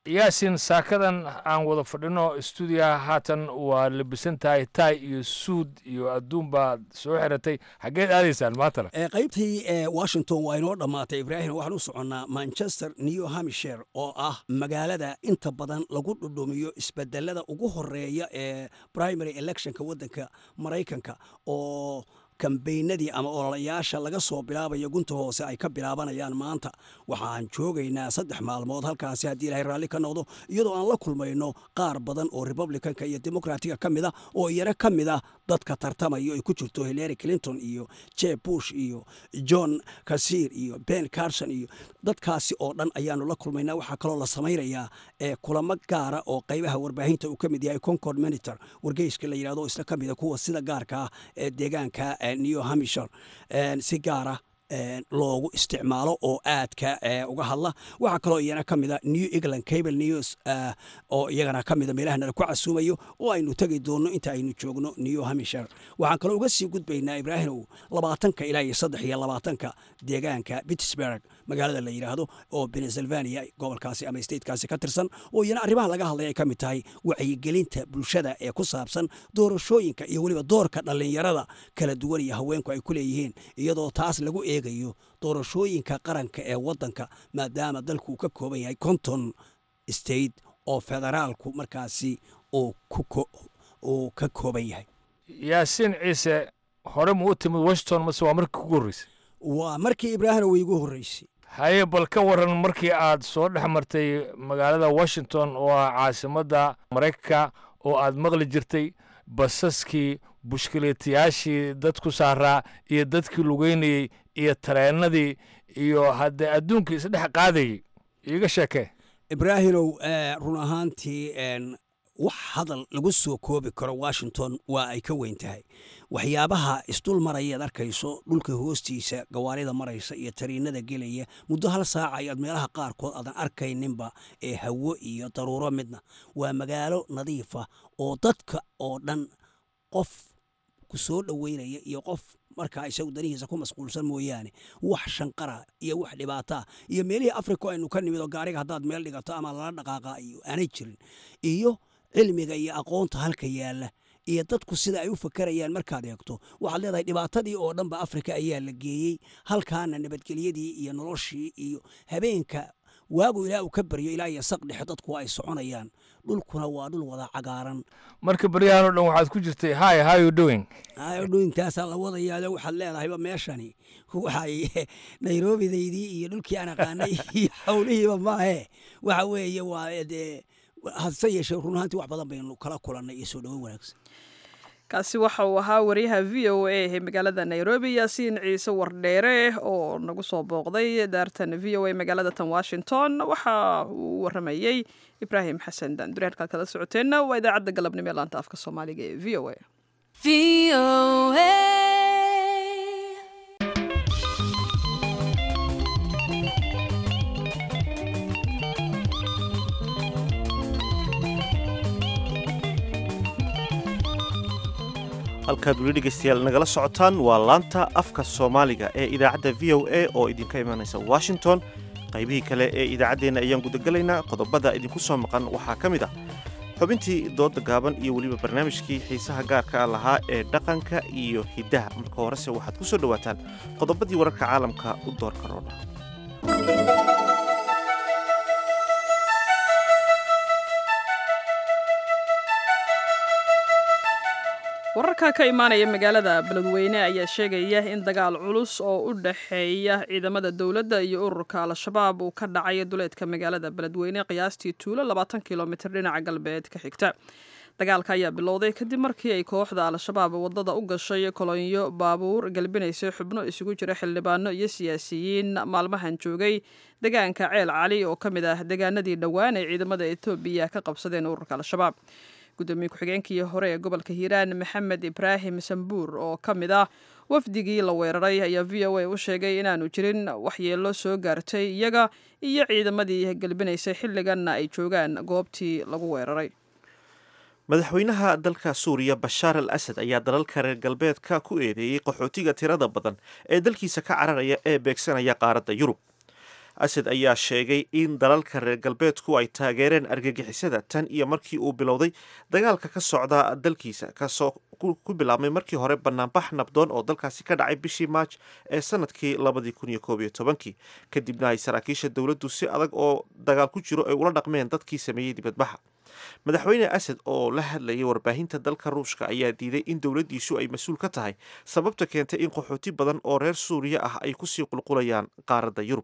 yaasin saakadan aan wada fadhino stuudiyaha haatan waa labisan tahay tay iyo suud iyo adduun baad soo xiratay xaggeed aadaysaan maantana qaybtii washington waa inoo dhammaatay ibraahim waxaan u soconnaa manchester new hampshire oo ah magaalada inta badan lagu dhudhumiyo isbedelada ugu horeeya ee primary electionka waddanka maraykanka oo kambeynadii ama ololayaasha laga soo bilaabayo gunta hoose ay ka bilaabanayaan maanta waxaan joogaynaa saddex maalmood halkaasi haddii ilahay raalli ka noqdo iyadoo aan la kulmayno qaar badan oo republicanka iyo demokratiga ka mid a oo iyana ka mid ah dadka tartamayo ay ku jirto hillary clinton iyo jeb bush iyo john kasiir iyo ben carson iyo dadkaasi oo dhan ayaanu la kulmaynaa waxaa kaloo la samaynayaa ee kulamo gaara oo qaybaha warbaahinta uu ka mid yahay concord monitor wargeyska la yidhahdo isla ka mida kuwa sida gaarka ah ee deegaanka new hampshire si gaara loogu isticmaalo oo aadka uga hadla waxaa kaloo iyana ka mida new england cable news oo iyagana ka mida meelaha nala ku casuumayo oo aynu tegi doonno inta aynu joogno new hampshire waxaan kaloo uga sii gudbaynaa ibraahimow labaatanka ilaa iyo saddex iyo labaatanka deegaanka pittsburg magaalada la yidhaahdo oo pennsylvania gobolkaasi ama statekaasi ka tirsan oo iyana arrimaha laga hadlay ay ka mid tahay wacyigelinta bulshada ee ku saabsan doorashooyinka iyo weliba doorka dhallinyarada kala duwan iyo haweenku ay ku leeyihiin iyadoo taas lagu eegayo doorashooyinka qaranka ee waddanka maadaama dalku uu ka kooban yahay konton state oo federaalku markaasi uu ka kooban yahay yaasiin ciise hore ma u timid washington mase waa markii kugu horreysay waa markii ibraahim way igu horreysay haye bal ka waran markii aad soo dhex martay magaalada washington oo ah caasimadda maraykanka oo aad maqli jirtay basaskii bushkileetayaashii dadku saaraa iyo dadkii lugeynayey iyo tareennadii iyo haddee adduunkii isdhex qaadayey iiga sheekee ibraahimow run ahaantii wax hadal lagu soo koobi karo washington waa ay ka weyn tahay waxyaabaha isdul marayaad arkayso dhulka hoostiisa gawaarida maraysa iyo tariinada gelaya muddo hal saaca ayaad meelaha qaarkood aadan arkayninba ee hawo iyo daruuro midna waa magaalo nadiifa oo dadka oo dhan qof ku soo dhoweynaya iyo qof markaa isagu danihiisa ku masquulsan mooyaane wax shanqara iyo wax dhibaataa iyo meelihii africa aynu ka nimid oo gaariga haddaad meel dhigato ama lala dhaqaaqa iyo aanay jirin iyo cilmiga iyo aqoonta halka yaalla iyo dadku sida ay u fakarayaan markaad eegto waxaad leedahay dhibaatadii oo dhanba afrika ayaa la geeyey halkaana nabadgelyadii iyo noloshii iyo habeenka waagu ilaa uu ka baryo ilaa iyo saq dhexe dadku ay soconayaan dhulkuna waa dhul wada cagaaran marka baryahan o dhan waxaad ku jirtay hi how you doing doingtaasaa la wadayaado waxaad leedahayba meeshani waxay nairobidaydii iyo dhulkii aan aqaanay iyo howlihiiba maahe waxa weeye waa dee hase yeeshee run ahaantii wax badan baynu kala kulannay iyo soo dhowo wanaagsan kaasi waxa uu ahaa wariyaha v o a ee magaalada nairobi yaasiin ciise wardheere oo nagu soo booqday daartan v o a magaalada tan washington waxa uu waramayey ibraahim xasan daandure halkaad kala socoteenna waa idaacadda galabnimo ee laanta afka soomaaliga ee v o a halkaad weli dhegaystayaal nagala socotaan waa laanta afka soomaaliga ee idaacadda v o a oo idinka imanaysa washington qaybihii kale ee idaacaddeenna ayaan gudagelaynaa qodobada idinku soo maqan waxaa ka mid ah xubintii dooda gaaban iyo weliba barnaamijkii xiisaha gaarka ah lahaa ee dhaqanka iyo hiddaha marka horese waxaad ku soo dhowaataan qodobadii wararka caalamka u doorka roodha wararka ka imaanaya magaalada beledweyne ayaa sheegaya in dagaal culus oo u dhexeeya ciidamada dowladda iyo ururka al-shabaab uu ka dhacay duleedka magaalada beledweyne qiyaastii tuulo labaatan kilomitir dhinaca galbeed ka xigta dagaalka ayaa bilowday kadib markii ay kooxda al-shabaab wadada u gashay kolonyo baabuur galbinaysay xubno isugu jira xildhibaano iyo siyaasiyiin maalmahan joogay deegaanka ceel cali oo ka mid ah deegaanadii dhowaan ay ciidamada etoobiya ka qabsadeen ururka al-shabaab gudoomiye ku-xigeenkii hore ee gobolka hiiraan maxamed ibraahim sambuur oo ka mid ah wafdigii la weeraray ayaa v o a u sheegay inaanu jirin waxyeelo soo gaartay iyaga iyo ciidamadii galbinaysay xilliganna ay joogaan goobtii lagu weeraray madaxweynaha dalka suuriya bashaar al asad ayaa dalalka reer galbeedka ku eedeeyey qaxootiga tirada badan ee dalkiisa ka cararaya ee beegsanaya qaaradda yurub asad ayaa sheegay in dalalka reer galbeedku ay taageereen argagixisada tan iyo markii uu bilowday dagaalka ka socda dalkiisa kasoo ku bilaabmay markii hore banaanbax nabdoon oo dalkaasi ka dhacay bishii maaj ee sanadkii labadii kun iyo koob iyo tobankii kadibna ay saraakiisha dowladdu si adag oo dagaal ku jiro ay ula dhaqmeen dadkii sameeyey dibadbaxa madaxweyne asad oo la hadlayay warbaahinta dalka ruushka ayaa diiday in dowladdiisu ay mas-uul ka tahay sababta keentay in qaxooti badan oo reer suuriya ah ay kusii qulqulayaan qaaradda yurub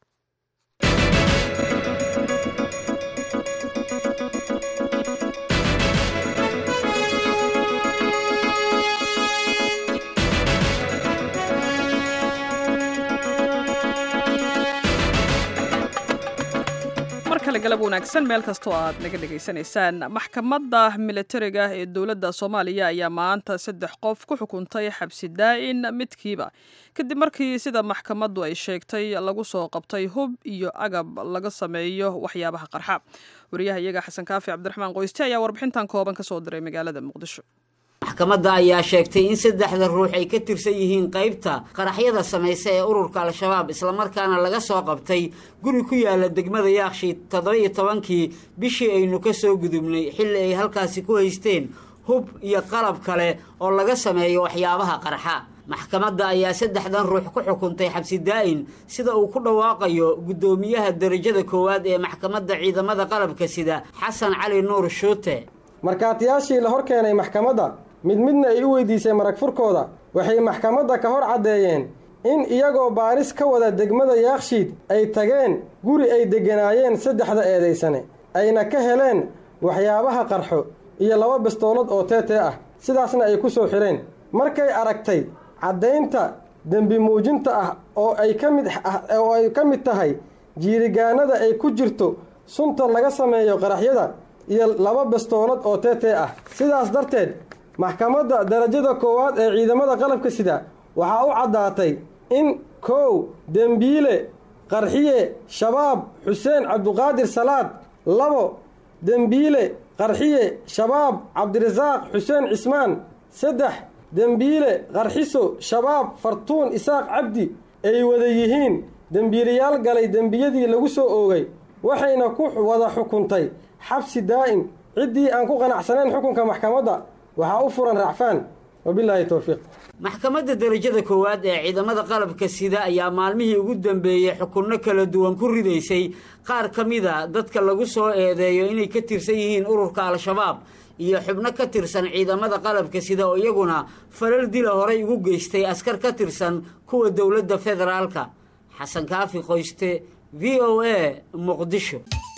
galab wanaagsan meel kastoo aad naga dhegaysanaysaan maxkamadda militariga ee dowladda soomaaliya ayaa maanta saddex qof ku xukuntay xabsi daa'in midkiiba kadib markii sida maxkamaddu ay sheegtay lagu soo qabtay hub iyo agab laga sameeyo waxyaabaha qarxa wariyaha iyaga xasan kaafi cabdiraxmaan qoyste ayaa warbixintan kooban ka soo diray magaalada muqdisho maxkamadda ayaa sheegtay in saddexda ruux ay ka tirsan yihiin qaybta qaraxyada samaysa ee ururka al-shabaab islamarkaana laga soo qabtay guri ku yaala degmada yaakshiid toddoba-iyo tobankii bishii aynu ka soo gudubnay xilli ay halkaasi ku haysteen hub iyo qalab kale oo laga sameeyo waxyaabaha qarxa maxkamadda ayaa saddexdan ruux ku xukuntay xabsi daa'in sida uu ku dhawaaqayo guddoomiyaha derajada koowaad ee maxkamadda ciidamada qalabka sida xasan cali nuur shuute markaatiyaashii la hor keenay maxkamadda mid midna ay u weydiisay marag furkooda waxay maxkamadda ka hor caddeeyeen in iyagoo baaris ka wada degmada yaakshiid ay tageen guri ay degganaayeen saddexda eedaysane ayna ka heleen waxyaabaha qarxo iyo laba bastoolad oo teetee ah sidaasna ay ku soo xidheen markay aragtay caddaynta dembi muujinta ah oo ay ka mid oo ay ka mid tahay jiirigaanada ay ku jirto sunta laga sameeyo qaraxyada iyo laba bastoolad oo teetee ah sidaas darteed maxkamadda darajada koowaad ee ciidamada qalabka sida waxaa u caddaatay in kow dembiile qarxiye shabaab xuseen cabduqaadir salaad labo dembiile qarxiye shabaab cabdirasaaq xuseen cismaan saddex dembiile qarxiso shabaab fartuun isaaq cabdi ay wada yihiin dembiilayaal galay dembiyadii lagu soo oogay waxayna ku wada xukuntay xabsi daa'im ciddii aan ku qanacsanayn xukunka maxkamadda waxaa u furan racfaan wabilaahi towfiiq maxkamadda derajada koowaad ee ciidamada qalabka sida ayaa maalmihii ugu dambeeyey xukunno kala duwan ku ridaysay qaar ka mida dadka lagu soo eedeeyo inay ka tirsan yihiin ururka al-shabaab iyo xubno ka tirsan ciidamada qalabka sida oo iyaguna falal dila horay ugu geystay askar ka tirsan kuwa dowladda federaalka xasan kaafi qoyste v o a muqdisho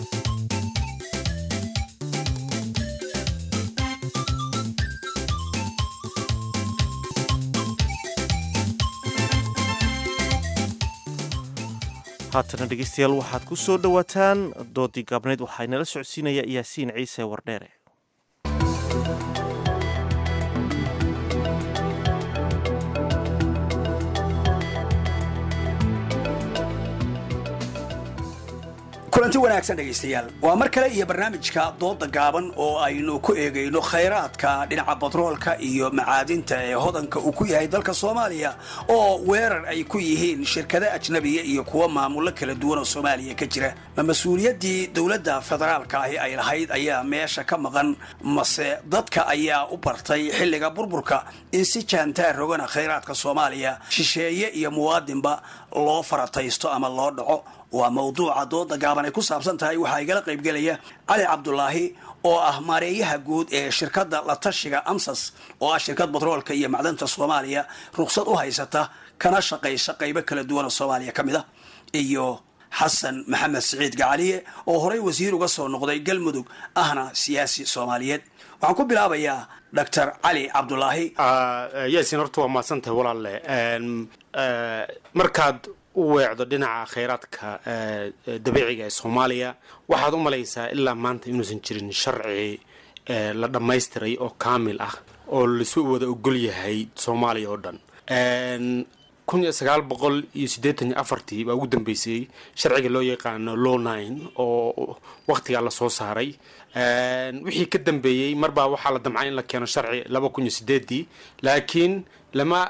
haatana dhegeystayaal waxaad ku soo dhowaataan doodii gaabneyd waxaa inala socodsiinaya yaasiin ciise wardheere kulanti wanaagsan dhegaystayaal waa mar kale iyo barnaamijka dooda gaaban oo aynu ku eegayno khayraadka dhinaca batroolka iyo macaadinta ee hodanka uu ku yahay dalka soomaaliya oo weerar ay ku yihiin shirkado ajnabiya iyo kuwa maamulo kala duwan oo soomaaliya ka jira ma mas-uuliyaddii dowladda federaalka ahi ay lahayd ayaa meesha ka maqan mase dadka ayaa u bartay xilliga burburka in si jaantaar rogana khayraadka soomaaliya shisheeye iyo muwaadinba loo farataysto ama loo dhaco waa mawduuca dooda gaaban ay ku saabsan tahay waxaa igala qaybgelaya cali cabdulaahi oo ah maareeyaha guud ee shirkadda la tashiga amsas oo ah shirkad batroolka iyo macdanta soomaaliya ruqsad u haysata kana shaqaysa qaybo kala duwan oo soomaaliya ka mid ah iyo xasan maxamed siciid gacaliye oo horey wasiir uga soo noqday galmudug ahna siyaasi soomaaliyeed waxaan ku bilaabayaa doctor cali cabdulaahi yaasin horta waa mahadsantahay walaalle markaad u weecdo dhinaca khayraadka dabiiciga ee soomaaliya waxaad u malaysaa ilaa maanta inuusan jirin sharci la dhammaystiray oo kaamil ah oo lasu wada ogol yahay soomaaliya oo dhan kun iyo sagaal boqol iyo siddeetan iyo afartii baa ugu dambeysay sharciga loo yaqaano law nine oo wakhtigaa lasoo saaray wixii ka dambeeyey marbaa waxaa la damcay in la keeno sharci laba kun iyo sideedii laakiin lama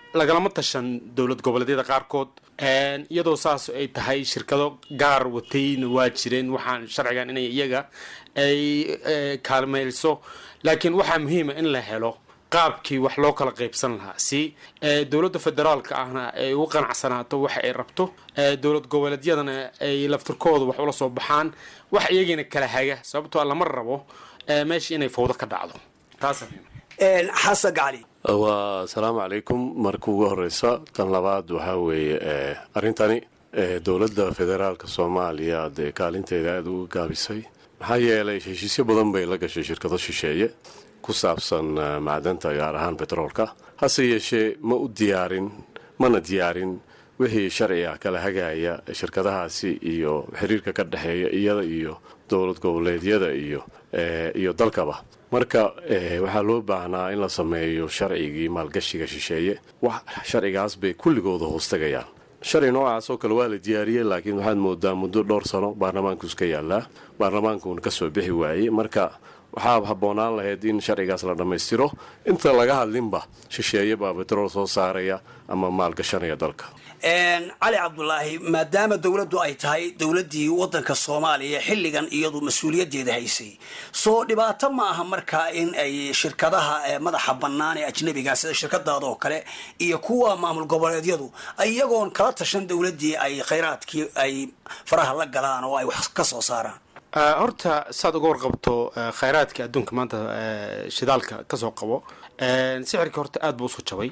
lagalama tashan dowlad goboleedyada qaarkood iyadoo saas ay tahay shirkado gaar watayna waa jireen waxaan sharcigan inay iyaga ay kaalmayso laakiin waxaa muhiima in la helo qaabkii wax loo kala qaybsan lahaa si dowladda federaalka ahna ay ugu qanacsanaato waxa ay rabto dowlad goboleedyadana ay laftirkooda wax ula soo baxaan wax iyagiina kala haga sababtoo lama rabo meesha inay fawdo ka dhacdo taas xasan gacali waa asalaamu calaykum marka ugu horeysa tan labaad waxaa weeye arrintani dowladda federaalka soomaaliya dee kaalinteeda aada uga gaabisay maxaa yeelay heshiisyo badan bay la gashay shirkado shisheeye ku saabsan macdanta gaar ahaan betroolka hase yeeshee ma u diyaarin mana diyaarin wixii sharciga kala hagaya shirkadahaasi iyo xiriirka ka dhexeeya iyada iyo dowlad goboleedyada iyo iyo dalkaba marka waxaa loo baahnaa in la sameeyo sharcigii maalgashiga shisheeye wax sharcigaas bay kulligooda hoostagayaan sharci noocaas oo kale waa la diyaariyey laakiin waxaad moodaa muddo dhowr sano baarlamaanku iska yaallaa baarlamaankuuna ka soo bixi waayey marka waxaa habboonaan lahayd in sharcigaas la dhammaystiro inta laga hadlinba shisheeye baa betrool soo saaraya ama maalgashanaya dalka cali cabdulaahi maadaama dowladdu ay tahay dowladdii waddanka soomaaliya xilligan iyadu mas-uuliyaddeeda haysay soo dhibaato ma aha markaa in ay shirkadaha madaxa bannaan ee ajnabiga sida shirkadaada oo kale iyo kuwa maamul goboleedyadu iyagoon kala tashan dowladdii ay khayraadkii ay faraha la galaan oo ay wax ka soo saaraan horta saad uga warqabto khayraadka adduunka maanta shidaalka kasoo qabo sixirka horta aada buu usoo jabay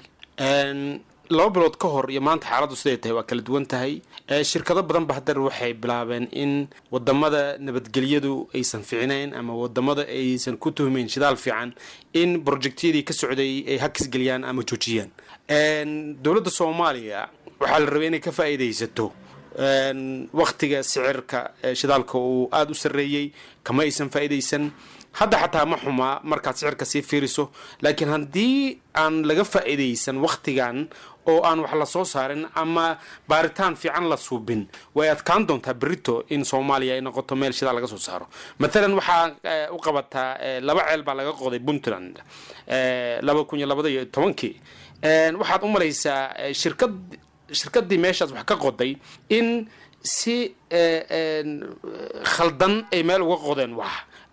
laba bilood ka hor iyo maanta xaaladdu siday tahay waa kala duwan tahay shirkado badanba haddana waxay bilaabeen in wadamada nabadgelyadu aysan ficnayn ama wadamada aysan ku tuhmayn shidaal fiican in projectyadii ka socday ay hakisgeliyaan ama joojiyaan dowladda soomaaliya waxaa la rabay inay ka faa'iidaysato waktiga sicirka shidaalka uu aada u sarreeyey kama aysan faa'iidaysan hadda xataa ma xumaa markaad sicirka sii fiiriso laakiin haddii aan laga faa'iidaysan wakhtigan oo aan wax la soo saarin ama baaritaan fiican la suubin way adkaan doontaa berito in soomaaliya ay noqoto meel shidaal laga soo saaro matalan waxaa u qabataa laba ceel baa laga qoday puntland laba kun iyo labada iyo tobankii waxaad u malaysaa shirkad shirkadii meeshaas wax ka qoday in si khaldan ay meel uga qodeen wax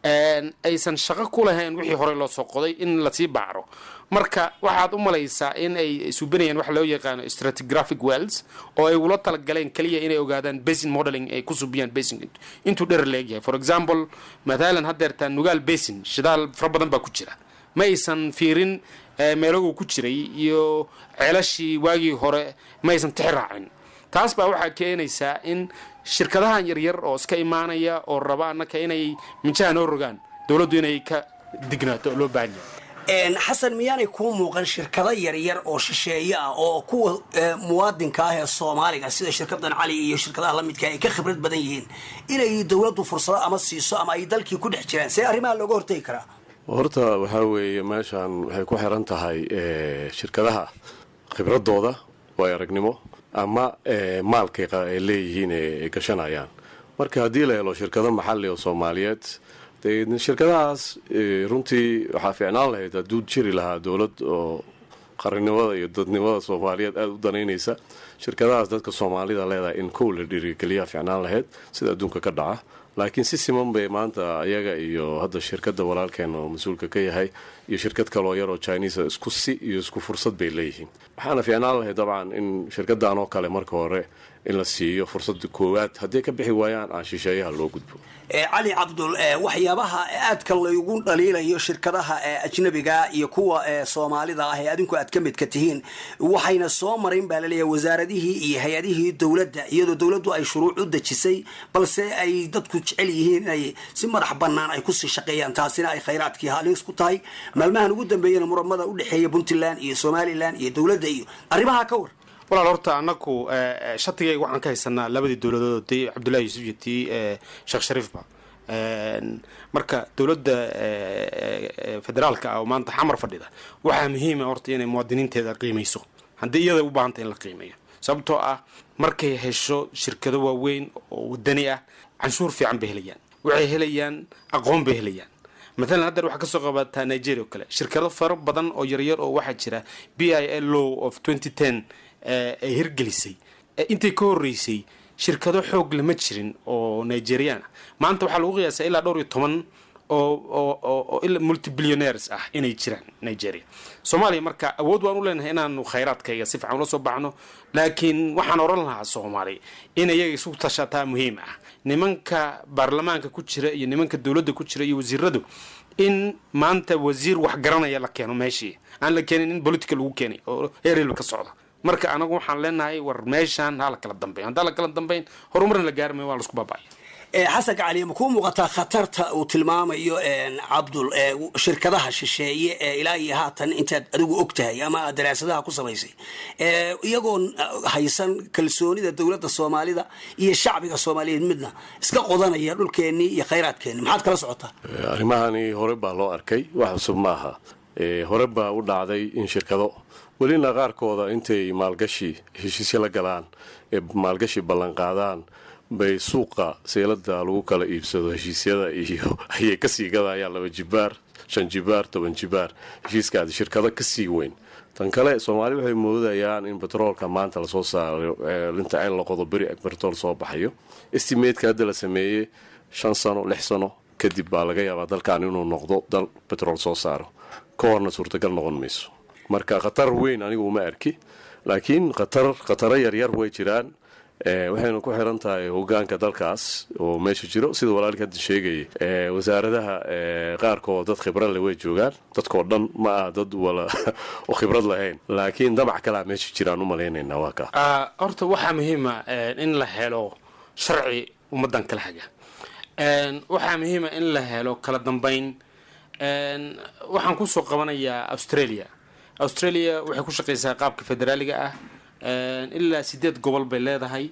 aysan shaqo ku lahayn wixii horey loo soo qoday in lasii baacro marka waxaad u malaysaa in ay suubinayaan waxa loo yaqaano stratigraphic wells oo ay ula talagaleen keliya inay ogaadaan basin modeling ay ku subiyaan basin intuu dherer leegyahay for example mathalan haddeertaa nugaal basin shidaal fara badan baa ku jira ma aysan fiirin meelaguu ku jiray iyo ceelashii waagii hore ma aysan tixi raacin taas baa waxaa keenaysaa in shirkadahan yaryar oo iska imaanaya oo raba annaka inay minjaha noo rogaan dowladdu inay ka dignaato oo loo baahan yahay xasan miyaanay kuu muuqan shirkado yaryar oo shisheeye ah oo kuwa muwaadinka ah ee soomaaliga sida shirkadan cali iyo shirkadaha lamidka ay ka khibrad badan yihiin inay dowladdu fursado ama siiso ama ay dalkii ku dhex jiraan see arrimaha looga hortegi karaa horta waxaa weeye meeshan waxay ku xiran tahay shirkadaha khibradooda waay aragnimo ama maalkay ay leeyihiin ay gashanayaan marka haddii la helo shirkado maxali oo soomaaliyeed de shirkadahaas runtii waxaa fiicnaan lahayd hadduu jiri lahaa dowlad oo qarannimada iyo dadnimada soomaaliyeed aada u danaynaysa shirkadahaas dadka soomaalida leedahay in kow la dhiirigeliyaa fiicnaan lahayd sida adduunka ka dhaca laakiin si siman bay maanta ayaga iyo hadda shirkadda walaalkeen oo mas-uulka ka yahay iyo shirkad kaloo yar oo chinisa isku si iyo isku fursad bay leeyihiin waxaana fiicnaan lahayd dabcan in shirkaddan oo kale marka hore in la siiyo fursadda koowaad hadday ka bixi waayaan aan shisheeyaha loo gudbo cali cabdul waxyaabaha aadka laygu dhaliilayo shirkadaha ajnabiga iyo kuwa soomaalida ah ee adinku aad ka midka tihiin waxayna soo marayn baa laleeyahay wasaaradihii iyo hay-adihii dowladda iyadoo dowladdu ay shuruuc u dejisay balse ay dadku jecel yihiin inay si madax bannaan ay kusii shaqeeyaan taasina ay khayraadkii halis ku tahay maalmahan ugu dambeeyana muramada u dhexeeya puntland iyo somalilan iyo dowladda iyo arrimaha ka war walaal horta anaku shatigayga waxaan ka haysanaa labadii dowladood tii cabdullahi yuusuf iyo tii sheekh shariifba marka dowladda federaalka ah oo maanta xamar fadhida waxaa muhiima horta inay muwaadiniinteeda qiimayso haddii iyada u baahanta in la qiimeeyo sababtoo ah markay hesho shirkado waaweyn oo wadani ah canshuur fiican bay helayaan waxay helayaan aqoon bay helayaan matalan haddeer waxaa kasoo qabataa nigeria oo kale shirkado faro badan oo yaryar oo waxaa jira b i l law of twenty ten ay hirgelisay intay ka horreysay shirkado xoog lama jirin oo nigerian ah maanta waxaa lagu qiyaasaa ilaa dhowr iyo toban oo oo oo ila multibillionaires ah inay jiraan nigeria soomaaliya marka awood waan u leenahay inaanu khayraadkayga si fiican ula soo baxno laakiin waxaan oran lahaa soomaaliya in iyaga isu tashataa muhiim ah nimanka baarlamaanka ku jira iyo nimanka dowladda ku jira iyo wasiiradu in maanta wasiir wax garanaya la keeno meeshii aan la keenin in politica lagu keenay oo heerelba ka socda marka anagu waxaan leenahay war meeshaan ha la kala dambeyn haddaan la kala dambeyn horumarna la gaari maayo waa laisku baaba'aya xasan gacaliya ma kuu muuqataa khatarta uu tilmaamayo cabdul shirkadaha shisheeye ee ilaa iyo haatan intaad adigu og tahay ama aad daraasadaha ku samaysay iyagoon haysan kalsoonida dowladda soomaalida iyo shacbiga soomaaliyeed midna iska qodanaya dhulkeennii iyo khayraadkeenni maxaad kala socotaa arrimahani hore baa loo arkay wax cusub maaha hore baa u dhacday in shirkado welina qaarkooda intay maalgashi heshiisyo la galaan ee maalgashi ballanqaadaan bay suuqa seelada lagu kala iibsado heshiisyada iyo ayay kasii gadayaan laba jibaar shan jibaar toban jibaar heshiiskaadi shirkado kasii weyn tan kale soomaali waxay moodayaan in betroolka maanta lasoo saaro linta ceel laqodo beri betrool soo baxayo estimateska hadda la sameeyey shan sano lix sano kadib baa laga yaabaa dalkan inuu noqdo dal betrool soo saaro ka horna suurtagal noqon mayso marka khatar weyn anigu uma arki laakiin khatar khataro yaryar way jiraan waxaynu ku xiran tahay hogaanka dalkaas oo meesha jiro sida walaalka hadda sheegayay wasaaradaha qaarkood dad khibrad leh way joogaan dadkoo dhan ma ah dad wala oo khibrad lahayn laakiin damac kalea meesha jiraan u malaynaynaa waa kaa horta waxaa muhiima in la helo sharci ummadan kala haga waxaa muhiima in la helo kala dambeyn waxaan kusoo qabanayaa australia australia waxay ku shaqaysaa qaabka federaaliga ah ilaa sideed gobol bay leedahay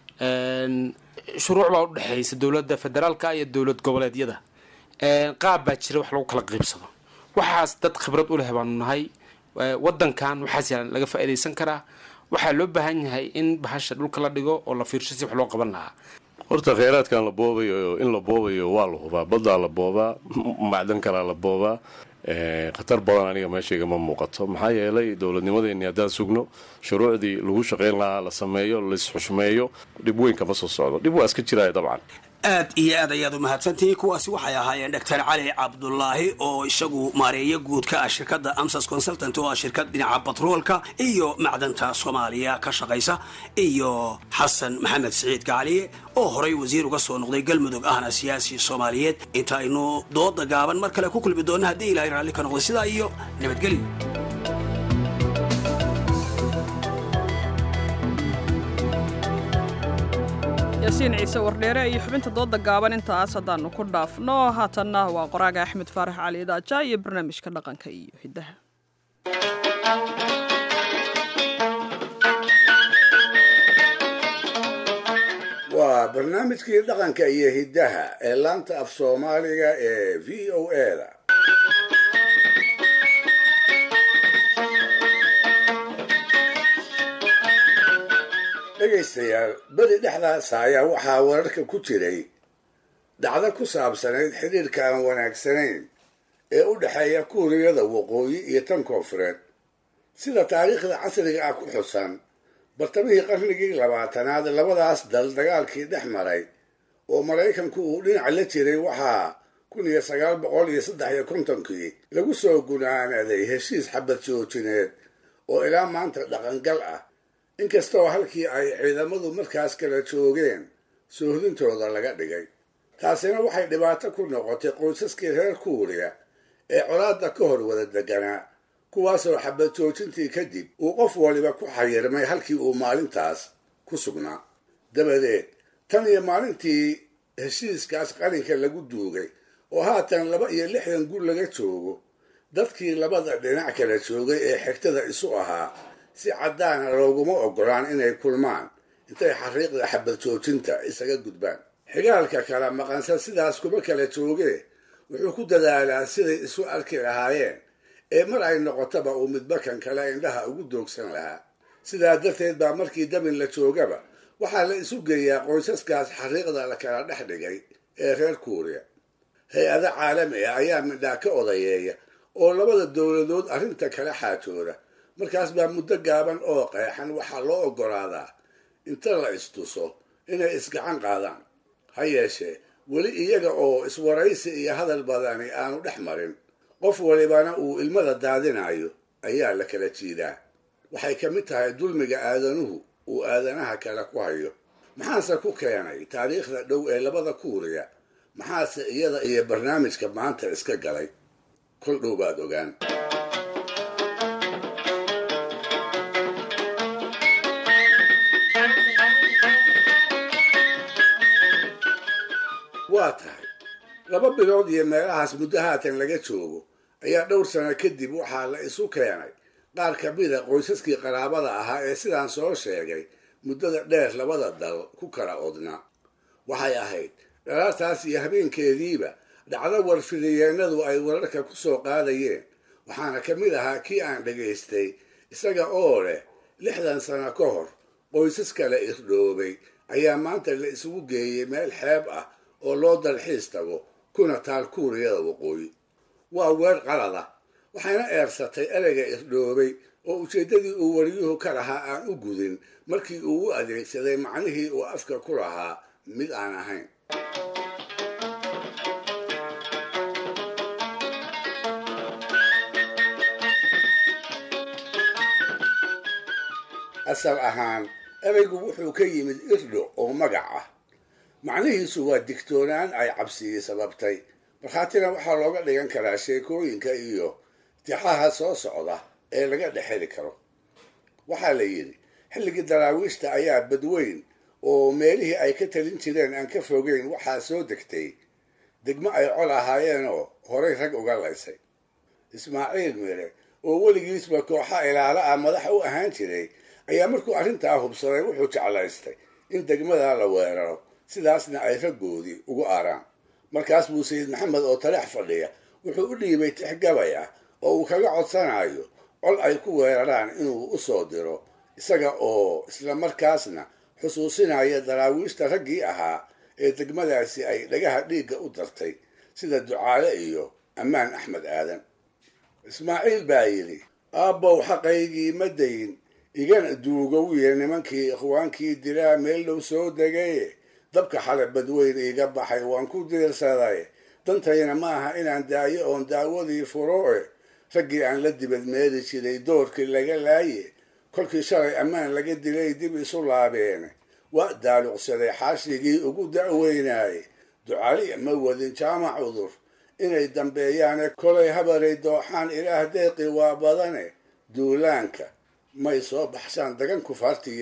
shuruuc baa udhexaysa dowladda federaalka iyo dowlad goboleedyada qaab baa jira wax lagu kala qiibsado waxaas dad khibrad u leh baanu nahay wadankan waxaas yaalan laga faa'iidaysan karaa waxaa loo baahan yahay in bahasha dhulka la dhigo oo la fiirsho si wax loo qaban lahaa horta kheyraadkan la boobayo in la boobayo waa la hubaa baddaa la boobaa macdan kalaa la boobaa khatar badan aniga meeshayga ma muuqato maxaa yeelay dowladnimadeeni haddaan sugno shuruucdii lagu shaqayn lahaa la sameeyo laisxushmeeyo dhib weyn kama soo socdo dhib waa iska jiraya dabcan aad iyo aad ayaad u mahadsantihiin kuwaasi waxay ahaayeen doctor cali cabdulaahi oo isagu maareeyo guud ka ah shirkadda amsas consultant oo ah shirkad dhinaca batroolka iyo macdanta soomaaliya ka shaqaysa iyo xasan maxamed siciid gacaliye oo horay wasiir uga soo noqday galmudug ahna siyaasi soomaaliyeed inta aynu dooda gaaban mar kale ku kulmi doonna haddii ilaahay raalli ka noqday sidaa iyo nabadgelyo yaasiin ciise wardheere iyo xubinta dooda gaaban intaas haddaannu ku dhaafno haatanna waa qoraaga axmed faarax cali idaaja iyo barnaamijka dhaqanka iyo hiddaha waa barnaamijkii dhaqanka iyo hiddaha ee laanta af soomaaliga ee v o eda dhegaystayaal beri dhexdaas ayaa waxaa wararka ku jiray dhacdo ku saabsanayd xidhiirka aan wanaagsanayn ee u dhexeeya kuuriyada waqooyi iyo tan koonfureed sida taariikhda casriga ah ku xusan bartamihii qarnigii labaatanaad labadaas dal dagaalkii dhex maray oo maraykanku uu dhinac la jiray waxaa kun iyo sagaal boqol iyo saddex iyo kontonkii lagu soo gunaanaday heshiis xabad joojineed oo ilaa maanta dhaqangal ah inkastoo halkii ay ciidamadu markaas kala joogeen soohdintooda laga dhigay taasina waxay dhibaato ku noqotay qoysaskii reer kuuriya ee colaadda ka hor wada deganaa kuwaasoo xabad joojintii kadib uu qof waliba ku xayirmay halkii uu maalintaas ku sugnaa dabadeed tan iyo maalintii heshiiskaas qalinka lagu duugay oo haatan laba iyo lixdan gur laga joogo dadkii labada dhinac kala joogay ee xigtada isu ahaa si caddaana looguma ogolaan inay kulmaan intay xariiqda xabad joojinta isaga gudbaan xigaalka kala maqansa sidaas kuma kala joogee wuxuu ku dadaalaa siday isu arki lahaayeen ee mar ay noqotaba uu midbakan kale indhaha ugu doogsan lahaa sidaa darteed baa markii dabin la joogaba waxaa la isu geeyaa qoysaskaas xariiqda la kala dhex dhigay ee reer kuuriya hay-ado caalami ah ayaa midhaa ka odayeeya oo labada dowladood arrinta kala xaajooda markaas baa muddo gaaban oo qeexan waxaa loo oggolaadaa inta la istuso inay isgacan qaadaan ha yeeshee weli iyaga oo iswaraysi iyo hadal badani aanu dhex marin qof walibana uu ilmada daadinayo ayaa la kala jiidaa waxay ka mid tahay dulmiga aadanuhu uu aadanaha kale ku hayo maxaase ku keenay taariikhda dhow ee labada kuuriya maxaase iyada iyo barnaamijka maanta iska galay kol dhow baad ogaan waa tahay laba bilood iyo meelahaas muddo haatan laga joogo ayaa dhowr sano kadib waxaa la isu keenay qaar ka mida qoysaskii qaraabada ahaa ee sidaan soo sheegay muddada dheer labada dal ku kala odnaa waxay ahayd dhalaartaas iyo habeenkeediiba dhacdo warfidayeennadu ay wararka ku soo qaadayeen waxaana ka mid ahaa kii aan dhegaystay isaga oo leh lixdan sano ka hor qoysas kale irdhoobay ayaa maanta la isugu geeyey meel xeeb ah oo loo dalxiis tago kuna taal kuuriyada waqooyi waa weer qalada waxayna eersatay ereyga irdhoobay oo ujeeddadii uu wariyuhu ka lahaa aan u gudin markii uu u adeegsaday macnihii uu afka ku lahaa mid aan ahayn asal ahaan ereygu wuxuu ka yimid irdho oo magac ah macnihiisu waa digtoonaan ay cabsiyi sababtay markhaatina waxaa looga dhigan karaa sheekooyinka iyo tixaha soo socda ee laga dhexeli karo waxaa la yidhi xilligii daraawiishta ayaa badweyn oo meelihii ay ka talin jireen aan ka fogeyn waxaa soo degtay degmo ay col ahaayeenoo horay rag uga laysay ismaaciil mire oo weligiisba kooxa ilaalo ah madax u ahaan jiray ayaa markuu arrintaa hubsaday wuxuu jeclaystay in degmadaa la weeraro sidaasna ay raggoodii ugu aaraan markaas buu sayid maxamed oo taleex fadhiya wuxuu u dhiibay tix gabay ah oo uu kaga codsanayo col ay ku weeraraan inuu u soo diro isaga oo isla markaasna xusuusinaya daraawiishta raggii ahaa ee degmadaasi ay dhagaha dhiigga u dartay sida ducaale iyo ammaan axmed aadan ismaaciil baa yidhi aabbow xaqaygii ma dayin igana duugowiye nimankii ikhwaankii dilaa meel dhow soo degaye dabka xale badweyn iiga baxay waan ku diirsaday dantayna ma aha inaan daayo oon daawadii furoe raggii aan la dibad meeli jiray doorkii laga laaye kolkii shalay ammaan laga dilay dib isu laabeen waa daaluqsaday xaashigii ugu da'weynaayey ducali ma wadin jaamac cudur inay dambeeyaane kolay habaray dooxaan ilaah deeqi waa badane duulaanka may soo baxshaan dagan kufaartiyo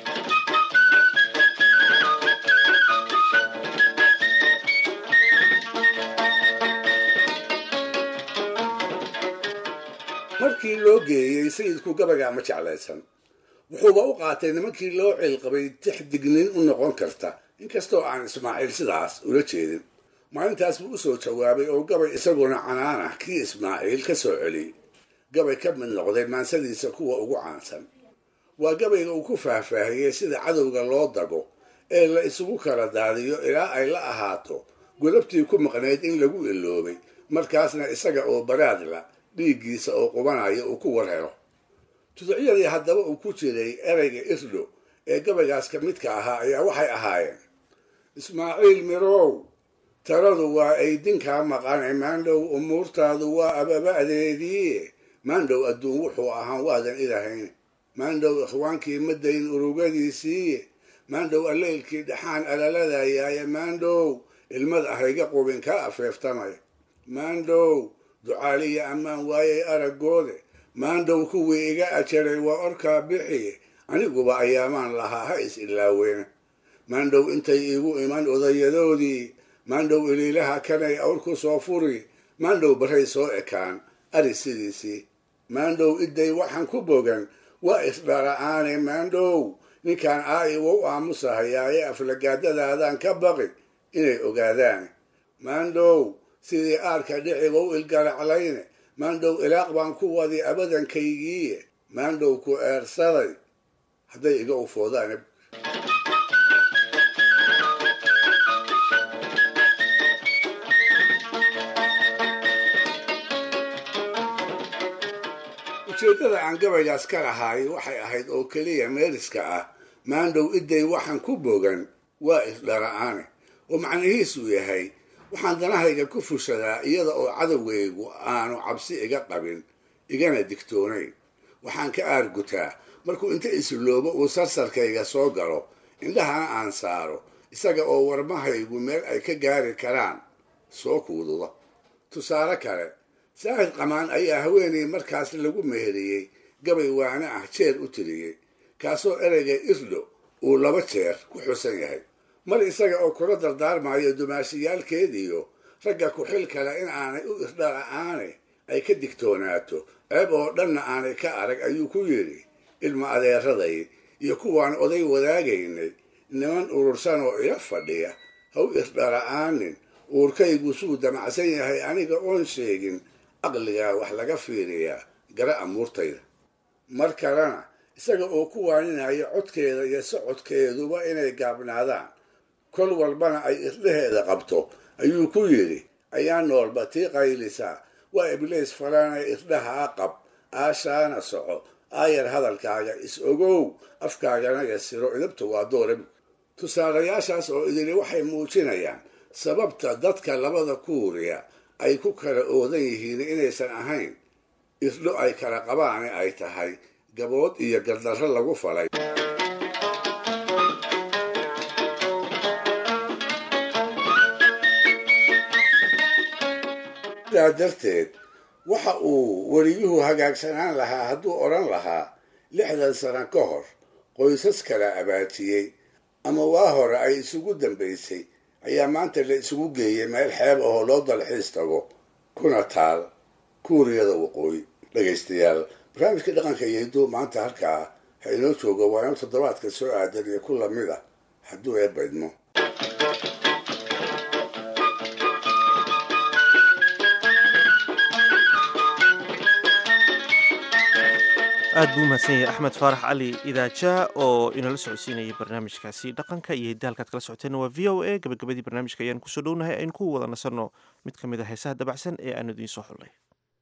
markii loo geeyey sayidku gabagaa ma jeclaysan wuxuuba u qaatay nimankii loo cilqabay tix dignin u noqon karta inkastoo aan ismaaciil sidaas ula jeedin maalintaas buu usoo jawaabay oo gabay isaguna canaan ah kii ismaaciil ka soo celiyey gabay ka mid noqday maansadiisa kuwa ugu caansan waa gabayga uu ku faahfaahiyey sida cadowga loo dago ee la isugu kala daadiyo ilaa ay la ahaato godabtii ku maqnayd in lagu iloobay markaasna isaga oo baraadla dhiiggiisa oo qubanaya uu ku war helo tuducyadii haddaba uu ku jiray ereyga irdho ee gabaygaas ka midka ahaa ayaa waxay ahaayeen ismaaciil mirow taladu waa aydinkaa maqane maandhow umuurtaadu waa ababa'deedii maandhow adduun wuxuu ahaan waadan ilahayn maandhow ikhwaankii madayn urugadiisii maandhow alleylkii dhaxaan alaladayaaye maandhow ilmad ahayga qubin ka afeeftamay maandhow ducaaliya ammaan waayay aragoode maandhow kuwii iga ajaray waa orkaa bixi aniguba ayaamaan lahaa ha is ilaaweena maandhow intay iigu iman odayadoodii maandhow iliilaha kanay awr ku soo furi maandhow barray soo ekaan ari sidiisii maandhow idday waxaan ku bogan waa isdhara'aane maandhow ninkaan aa'iwa u aamusahayaaye aflagaadadaadaan ka baqi inay ogaadaan maandhow sidii aarka dhiciga u ilgaraclayne maandhow ilaaq baan ku wadi abadankaygii maandhow ku eersaday hadday iga ufoodaan ujeeddada aan gabaygaas ka lahaay waxay ahayd oo keliya meeriska ah maandhow iday waxaan ku bogan waa isdhala-aane oo macnihiisu yahay waxaan danahayga ku fushadaa iyada oo cadowgaygu aanu cabsi iga qabin igana digtoonayn waxaan ka aargutaa markuu inta isloobo uu sarsarkayga soo galo indhahana aan saaro isaga oo warmahaygu meel ay ka gaari karaan soo kuududa tusaale kale saahid qamaan ayaa haweenay markaas lagu meheriyey gabay waana ah jeer u tiriyey kaasoo ereyga isdho uu laba jeer ku xusan yahay mar isaga oo kula dardaarmayo dumaashiyaalkeediyo ragga ku-xil kale in aanay u isdhala-aane ay ka digtoonaato ceeb oo dhanna aanay ka arag ayuu ku yidhi ilma adeeraday iyo kuwaan oday wadaagaynay niman urursan oo ila fadhiya ha u isdhala-aanin uurkaygu suu damacsan yahay aniga oon sheegin aqligaa wax laga fiiriyaa gara amuurtayda mar kalena isaga oo ku waaninaya codkeeda iyo socodkeeduba inay gaabnaadaan kol walbana ay isdheheeda qabto ayuu ku yidhi ayaa noolba tii qaylisaa waa ibliis falaanay isdhahaa qab aashaana soco aayar hadalkaaga is ogow afkaagana yasiro idabta waa doorab tusaalayaashaas oo idili waxay muujinayaan sababta dadka labada kuuriya ay ku kala oodan yihiin inaysan ahayn isdho ay kala qabaane ay tahay gabood iyo gardarro lagu falay sidaa darteed waxa uu weliyuhu hagaagsanaan lahaa hadduu odhan lahaa lixdan sano ka hor qoysas kala abaajiyey ama waa hore ay isugu dambaysay ayaa maanta la isugu geeyey meel xeeb ahoo loo dalxiis tago kuna taal kuuriyada waqooyi dhegaystayaal barnaamijka dhaqanka iyo hidduu maanta halkaa ha inoo joogo waa inuu toddobaadka soo aadan iyo ku lamid ah hadduu eebaydmo aad buu umahadsan yahay axmed faarax cali idaaja oo inala socodsiinayay barnaamijkaasi dhaqanka iyo hidda halkaad kala socoteen waa v o a gabagabadii barnaamijka ayaan kusoo dhownahay aynu ku wada nasanno mid ka mid a heesaha dabacsan ee aanu idiin soo xullay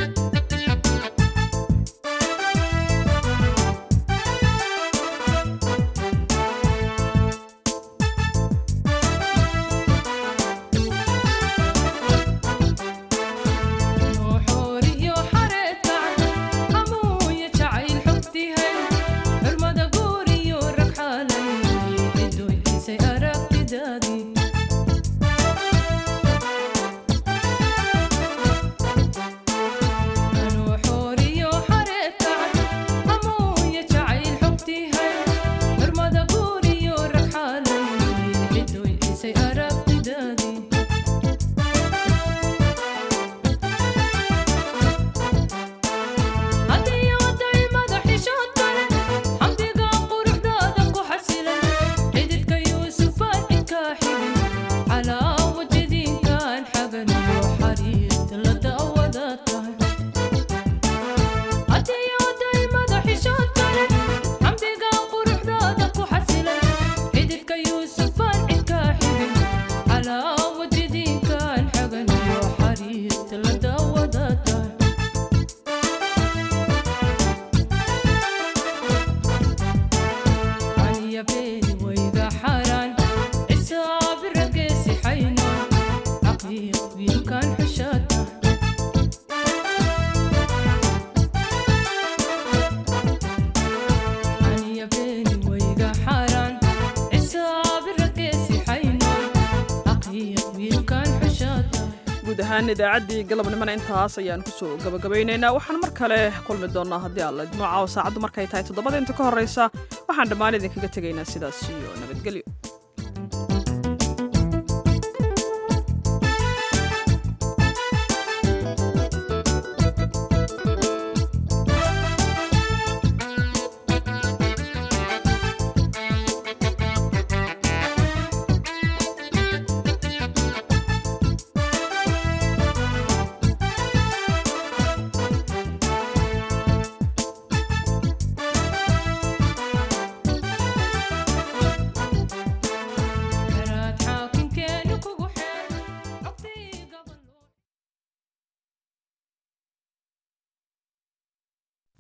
idaacaddii galabnimona intaas ayaan kusoo gabagabaynaynaa waxaan mar kale kulmi doonnaa haddii alla idmooca saacaddu markay tahay toddobada inta ka horraysa waxaan dhammaan idinkaga tegaynaa sidaas iyo nabadgelyo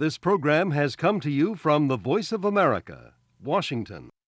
This program has come to you from the Voice of America, Washington.